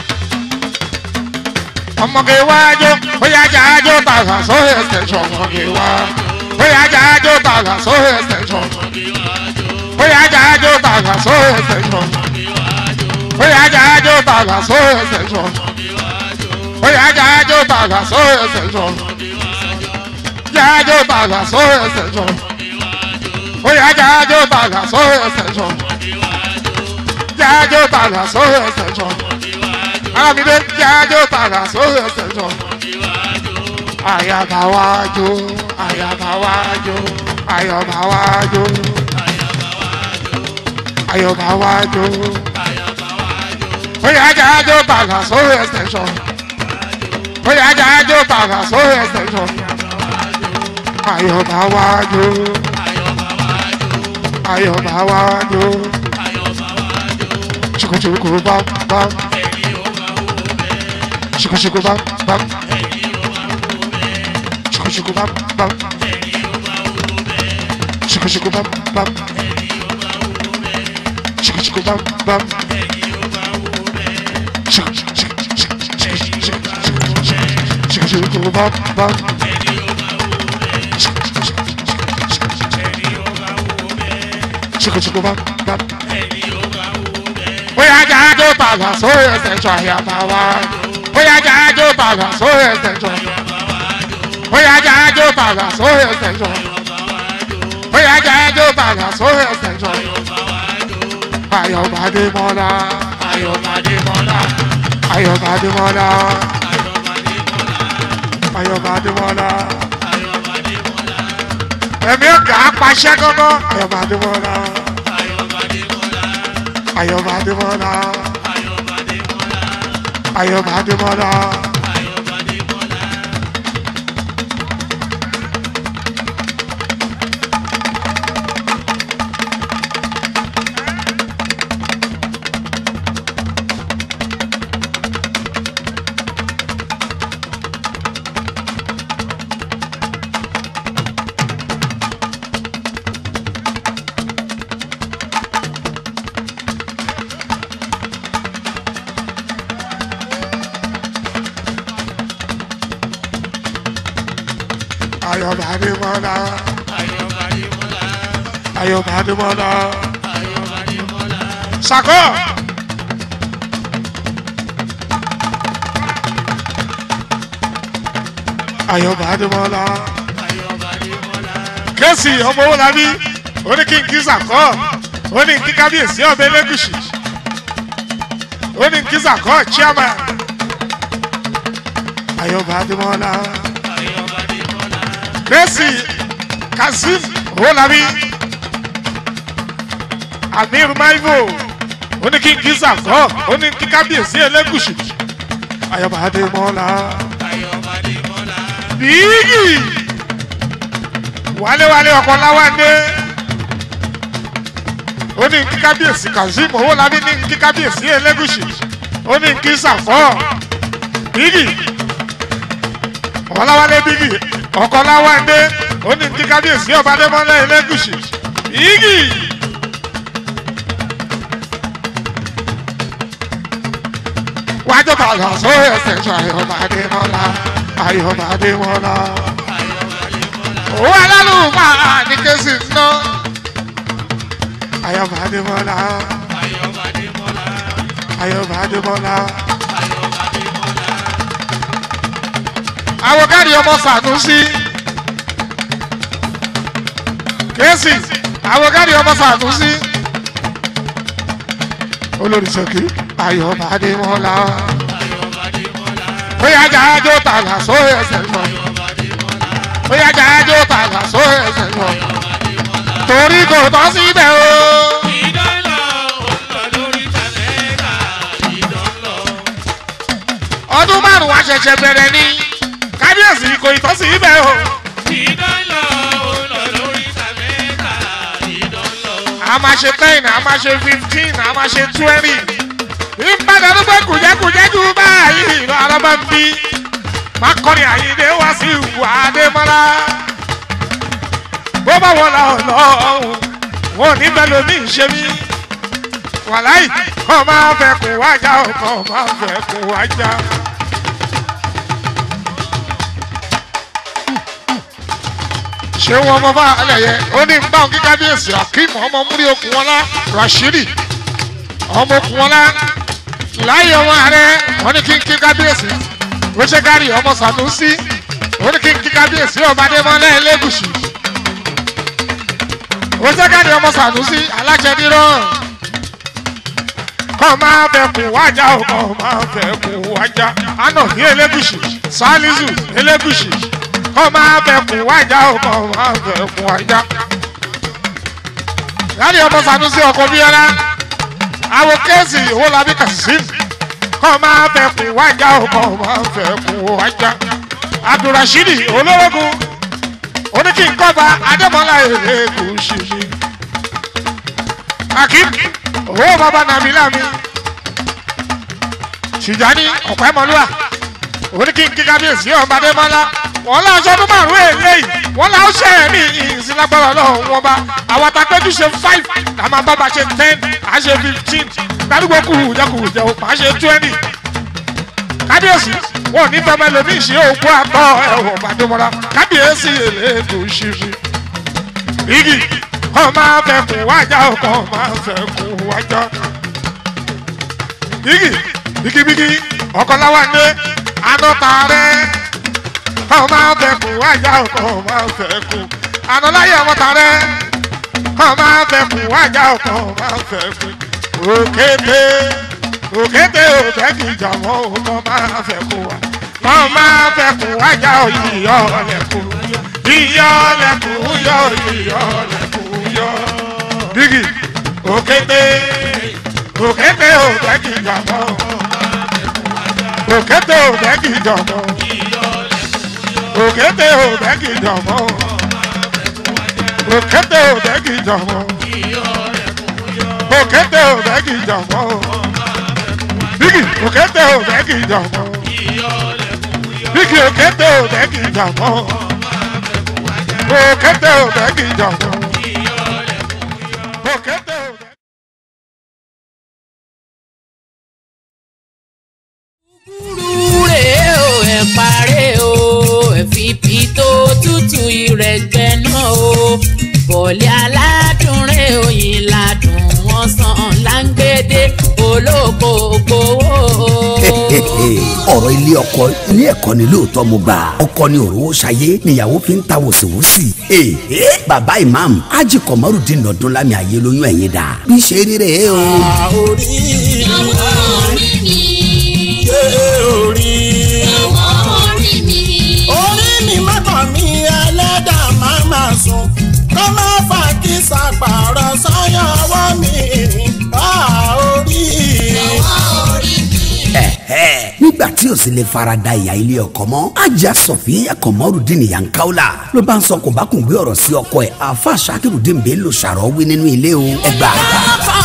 ọmọ kẹwàájọ. bóyá jájọ tààrà sóhè ẹsẹ̀ ọmọ kẹwàá bóyá jájó tàgà sóhè ẹsẹ̀sọ̀ bóyá jájó tàgà sóhè ẹsẹ̀sọ̀ bóyá jájó tàgà sóhè ẹsẹ̀sọ̀ bóyá jájó tàgà sóhè ẹsẹ̀sọ̀ jájó tàgà sóhè ẹsẹ̀sọ̀ bóyá jájó tàgà sóhè ẹsẹ̀sọ̀ jájó tàgà sóhè ẹsẹ̀sọ̀ alábìdé jájó tàgà sóhè ẹsẹ̀sọ̀ ayabawajo ayabawajo ayabawajo ayabawajo oya ajajo baga sórí extension oya ajajo baga sórí extension ayabawajo ayabawajo chukuchuku bam bam chukuchuku bam bam chukuchuku bam bam chukuchuku bam bam chukuchuku bam bam chukuchuku bam bam chukuchuku bam bam bóyá jájó tàgà sórí ẹsẹ̀ tó àyàbá wa bóyá jájó tàgà sórí ẹsẹ̀ tó bóyá jájó tàgà sórí ẹsẹ̀ tó bóyá jájó tàgà sórí ẹsẹ̀ tó ayọ̀bádé mọ́lá ayọ̀bádé mọ́lá ayọ̀bádé mọ́lá ayọ̀bádé mọ́lá ẹ̀mí ọ̀gá apàṣẹ gángan ayọ̀bádé mọ́lá ayọ̀bádé mọ́lá ayọ̀bádé mọ́lá. ayọ̀bádé mọ́lá ayọ̀bádé mọ́lá sàkó. ayọ̀bádé mọ́lá kẹ́sì ọmọ owó labí ó ní kí n kí sàkó ó ní kí kábíyèsí ọbẹ̀ lẹ́gùsì ó ní kí sàkó chairman ayọ̀bádé mọ́lá kẹ́sì kazeem owó labí amir maivo ó ní kí n kí sàkọ́ ó ní kí kábíyèsí ẹlẹ́gùsì ayọ̀bá adémọ́lá bíyì wálé-wálé ọkọ̀ láwádé ó ní kí kábíyèsí kazeem owólabí ní kí kábíyèsí ẹlẹ́gùsì ó ní kí sàkọ́ bíyì ọ̀làwálé bíyì ọkọ̀ láwádé ó ní kí kábíyèsí ọba adémọ́lá ẹlẹ́gùsì bíyì. wájú bàlọ́ sórí ẹsẹ̀ sọ ayọ̀bá adémọ́lá ayọ̀bá adémọ́lá. owó alálùmọ́ ní kéésì ná ayọ̀bá adémọ́lá ayọ̀bá adémọ́lá. àwòkárí ọmọ sànúsí kéésì àwòkárí ọmọ sànúsí olórí sọkì ayọ̀bá adémọ́lá bóyá jájó tààlà sórí ẹsẹ̀ lọ bóyá jájó tààlà sórí ẹsẹ̀ lọ torí kò tọ́ síbẹ̀ o. ọdún márùn-ún wa ṣẹ̀ṣẹ̀ bẹ̀rẹ̀ ni kábíyèsí kò ì tọ́ síbẹ̀ o. a máa ṣe ten a máa ṣe fifteen a máa ṣe twenty ìbàdàn ló gbé kùjẹ́kùjẹ́ jù báyìí lọ alábà ń bí má kọrin àyíndé wá sí ìwà àdèmọ́lá bó bá wọlé ọlọ́run wọn ò ní bẹ́ẹ̀ lómi ṣe mí wàláì kọ́ máa fẹ́ kó wájà ó kọ́ máa fẹ́ kó wájà. ṣé wọn mọ bá alẹ yẹ ó ní báwọn kí kábíyèsí akeem ọmọ múrí okùn wọn lá rashidi ọmọ okùn wọn lá láyé wọn ààrẹ wọn ní kí n kí kábíyèsí wíṣẹgárì ọmọ sanusi wọn ní kí n kí kábíyèsí ọba adémọlẹ ẹlẹgùsì wíṣẹgárì ọmọ sanusi alájẹdírọ kọ́ máa fẹ́ kún wájà ó kọ́ máa fẹ́ kún wájà àná ní ẹlẹgùsì salizu ẹlẹgùsì kọ́ máa fẹ́ kún wájà ó kọ́ máa fẹ́ kún wájà. láti ọmọ sanusi ọkọ bíọ́lá àwọn kéèsì owó labí kazeem kọ́ máa fẹ́ kún wájà ó kọ́ máa fẹ́ kún wájà. abdulrasheed olórogún oníkìńkọ́ba adémọlá èrèkùn ṣìṣì. akim owó bàbá nàbílà mi tìjání ọ̀pẹ́mọlúwà oníkìńkí kábíyèsí ọba adémọlá wọn lọ aṣọ ọdún márùn èléyìí wọn lọ ṣe é ní ìsìlágbára ọlọ́run wọn bá àwọn àtàkẹ́jù ṣe five àmọ́ bàbá ṣe ten à ṣe fifteen gbàdúgbò kù jẹkùjẹ òpá ṣe twenty kábíyèsí wọn ò ní fẹmẹ lómi ìṣe òkú àtọ ẹwọ bàdúmọlá kábíyèsí èlédò ṣíṣe igi kọ́ máa fẹ́ kún wájà kọ́ máa fẹ́ kún wájà igi bigibigi ọkọláwa ní anọta rẹ kọ́ máa fẹ́ kún wájà kọ́ máa fẹ́ kún anọláyé ọmọta rẹ kọ́ máa fẹ́ kún wájà kọ́ máa fẹ́ kún òkété òkété òtẹ́kì jàmọ́ kọ́ máa fẹ́ kún wa kọ́ máa fẹ́ kún wájà ìyọ́ lẹ́kùn ìyọ́ lẹ́kùn yọ ìyọ́ lẹ́kùn yọ. bígì òkété òkété òtẹ́kì jàmọ́ òkété òtẹ́kì jàmọ́ òkété òtẹ́kì jàmọ́ òkété òtẹ́kì jàmọ́ òkété òtẹ́kì jàmọ́ bígì òkété òtẹ́kì jàmọ́ bígì òkété òtẹ́kì jàmọ́ òkété òtẹ́kì jàmọ́ òkété òtẹ́kì. kúrú rèé o ẹ̀ parẹ́ o ẹ̀ fi pító tútù ìrẹ̀gbẹ́ náà o bọ̀lẹ́ aládùn rẹ̀ oyin ládùn wọn sàn láńgbédé olóko gbowó. ọ̀rọ̀ ilé ọkọ ilé ẹ̀kọ́ ni lóòótọ́ mo gbà ọkọ ni òróró ṣayé níyàwó fi ń ta wòsíwòsì. bàbá imam ají kọmọrùdín nọdún lámì ayé lóyún ẹ̀yìn dà bí ṣe rí rèé o. orí orí mi ṣe orí orí mi orí mi mọ́kàn mi ẹlẹ́dàá máa máa sùn kó má fà kí sàpàrọ̀ sọ́yàn ọwọ́ mi tí ò sì lè farada ìyá ilé ọkọ mọ́ ajá sọ̀fín kọ̀mọ́rùdín yankaula ló bá ń sọ kò bá kùn gbé ọ̀rọ̀ sí ọkọ ẹ̀ àfa sakirudin bẹ́ẹ̀ ló ṣàrọ̀ wí nínú ilé o ẹgbà. lọ́kàn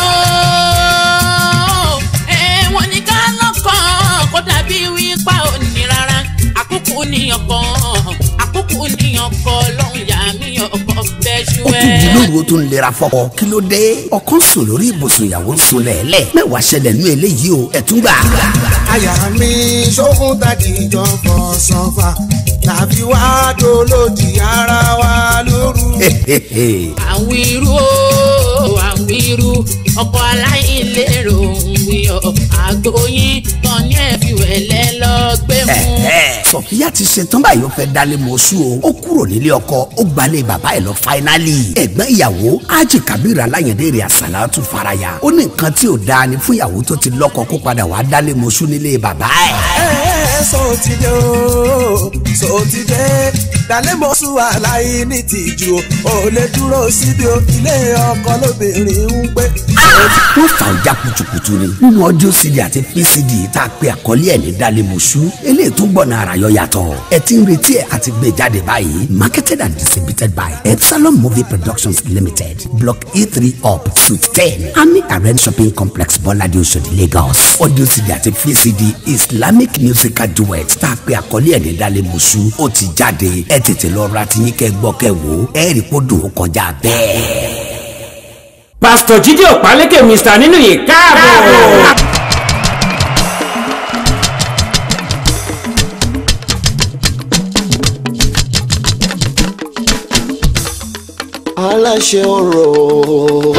o ẹ̀wọ̀n ní ká lọ́kàn kó dàbí wípá ò ní rárá àkókò níyàn kan àkókò níyàn kan lọ́hùn yà mí ọkọ̀ bẹ́ẹ̀ ṣú ó tún di ẹ̀. lóru ó tún lera fọkọ kí ló dé ọkọ ń sùn lórí ibùsùn ìyàwó ń sùn lẹ́ẹ̀lẹ́ mẹ́wàá ṣẹlẹ̀ nú eléyìí o ẹ̀tún gbà. àyà mi ṣókun tàbí ìjọba sọfà tàbí wàá dolódì ara wa lóru. àwọn irú o àwọn irú ọkọ aláìlérò ń wíyọ àgbóyin tán ní ẹ̀fíwẹ̀lẹ́ lọ gbé mú. sọfíà ti ṣetán báyìí ó fẹ́ dálé mọ́ṣú o ó kúrò nílé ọkọ ó gbalẹ̀ bàbá ẹ̀ lọ fáínálì ẹ̀gbọ́n ìyàwó ájì kábírà aláyẹ̀dẹ́ rẹ̀ àsàlátù faraya ó ní nǹkan tí ò dáa ni fún ìyàwó tó ti lọ́kọ kó padà wá dálé mọ́ṣú nílé bàbá ẹ̀. ẹ ẹ sọ ti dé o sọ ti dé dalẹ́ mọ́ sùn aláì ní tìjú o ò lè dúró síbi o ilé ọkọ lóbìnrin ń gbé. wọ́n fà ó já kutukutu ni nínú ọdún cd àti pcd tá a pe àkọlé ẹ̀ ní dálé mọ́ṣú eléyìí tó gbọ́nà ara yọ yàtọ̀ ẹ ti ń retí ẹ̀ àti gbé jáde báyìí marketed and distributed by epsilon movie productions limited block e three up suite ten ami arena shopping complex bọ́ládé oṣòdì lagos audio cd àti pcd islamic musical duet tá a pe àkọlé ẹ̀ ní dálé mọ́ṣú ó ti jáde ẹ tètè lọ ra tiyín kẹ́ gbọ́ kẹ́ wò ó ẹ rí kó dùn ó kọjá bẹ́ẹ̀. pásítọ̀ jíde ọ̀pálékè mr nínú yìí káàbọ̀. aláṣẹ ọ̀rọ̀.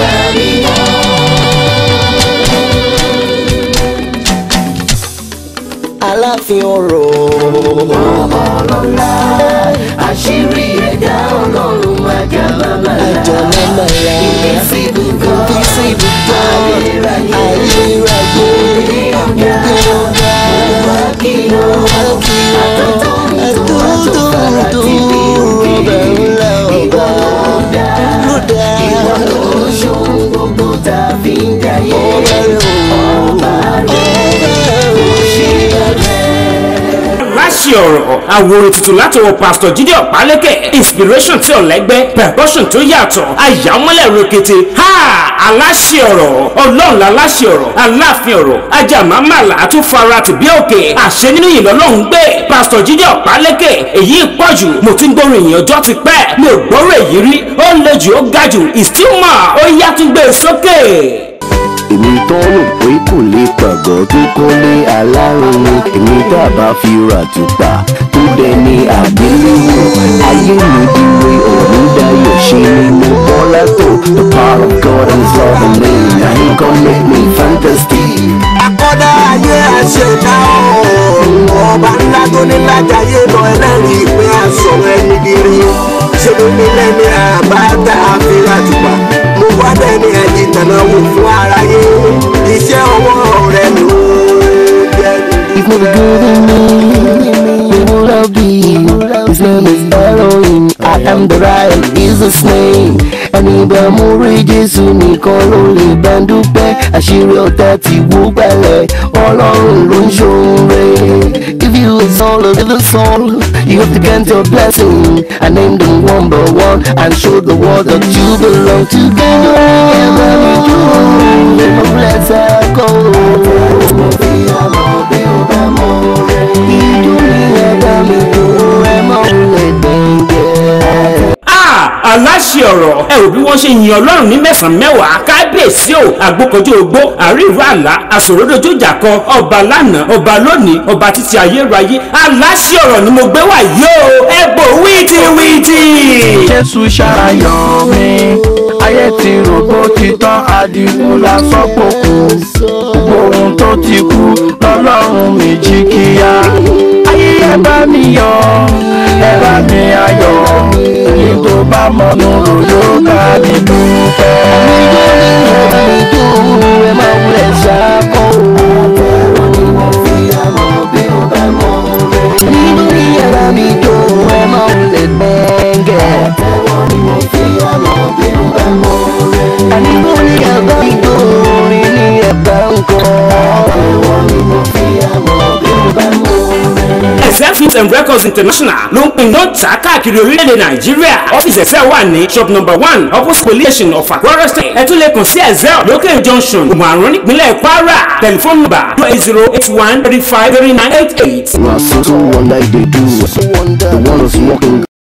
aláàfin ọ̀rọ̀. àṣírí ẹ̀dá ọlọ́run ajá bàbá àjọ mẹ́mà ya. invisible God invisible God. ayérayé ayérayé. ní ọ̀gá wá kí o àtọ́tọ́ tó fara ti bí òkè ìwọ ló dá ìwọ ló ṣohun gbogbo tá a fi ń jayé ọba rẹ̀ kò ṣe rẹ̀. láṣì ọ̀rọ̀ àwòrán tuntun látọwọ́ pásítọ̀ jíde ọ̀pálékè inspiration tí ò lẹ́gbẹ́ percussion tó yàtọ̀ àyàmọ́lẹ̀ rokete ha aláṣì ọ̀rọ̀ ọlọ́run láláṣì ọ̀rọ̀ aláàfin ọ̀rọ̀ ajàmámàlà tó fara tì bí òkè àṣẹ nínú ìlú ọlọ́run gbé pásítọ̀ jíde ọ̀pálékè èyí pọ̀jù mo ti ń gbórin ìyẹn ọjọ́ ti pẹ́ mi ò gbọ́rọ̀ èyí rí ó le jù ó ga jù ìstímọ̀ ó yá tún gbé e sókè. èmi tó rò pé kò lè pàgọ́ tó kọ́lé alárinrin èmi tá a bá fi ra tùpà tó dẹni àgbéléwò ayé mi dìwe ọ̀run dayọ̀ ṣe ni mo bọ́ látò the power of God is all the name na him come make me fantastic. akọ́dá ayé àṣẹ̀dá ọ̀hún ọba ńlá tó ní lájàyé lọ ẹlẹ́rìí pé àsọ̀rọ̀ ẹni kiri ṣé ló ní lẹ́ni àbáta àfihàn àtùpà mo wá dẹ́ni àjìtànà wò fún aráyé iṣẹ́ ọwọ́ rẹ̀ ló jẹ́ If no be good in me, we would have been. His name is Elohim. I am the Ryan, is his name. Ẹni bá mú rí Jésù nìkan ló lè bá ń dúpẹ́. Àṣírí ọ̀tá ti wú gbẹ̀lẹ̀, Ọlọ́run ló ń ṣoore. If you is all of the soul, you have to get your blessing. I named them one by one and showed the world that you belong to God. Together we do, no bless our goal. Ah, aláṣẹ ọ̀rọ̀ ẹ ò bí wọ́n ṣe yin ọlọ́run ní mẹ́sàn-án mẹ́wàá kábíyèsí o àgbókọjọ ogbó àríwá àlá àsòrodojú ìjàkọ ọba lánàá ọba lónìí ọba títí ayérayé aláṣẹ ọ̀rọ̀ ni mo gbé wá yìí o ẹ bò wíìtìwíìtì. jésù ṣàyàn mi ayé ti rògbò ti tán adigun lásán pòkù gbogbo ohun tó ti kú lọ́lọ́run mi jí kíá ayé ẹ bá mi yọ ẹ bá mi ayọ̀ èyí tó bá mọ̀nù rò yóò bá mi dúpẹ́. and records international ló ń pin ló ń tà káàkiri orílẹ̀-èdè nàìjíríà ọ́fíìsì ẹ̀sẹ̀ wà ní shop number one opposite police station of Akwa State ẹ tún lè kàn sí ẹ̀zẹ̀ lókè junction òmùàrún nípínlẹ̀ kwara tẹlifóònù nọ́mbà two eight zero eight one thirty five thirty nine eight eight. You are so, so wonder they do. The one is walking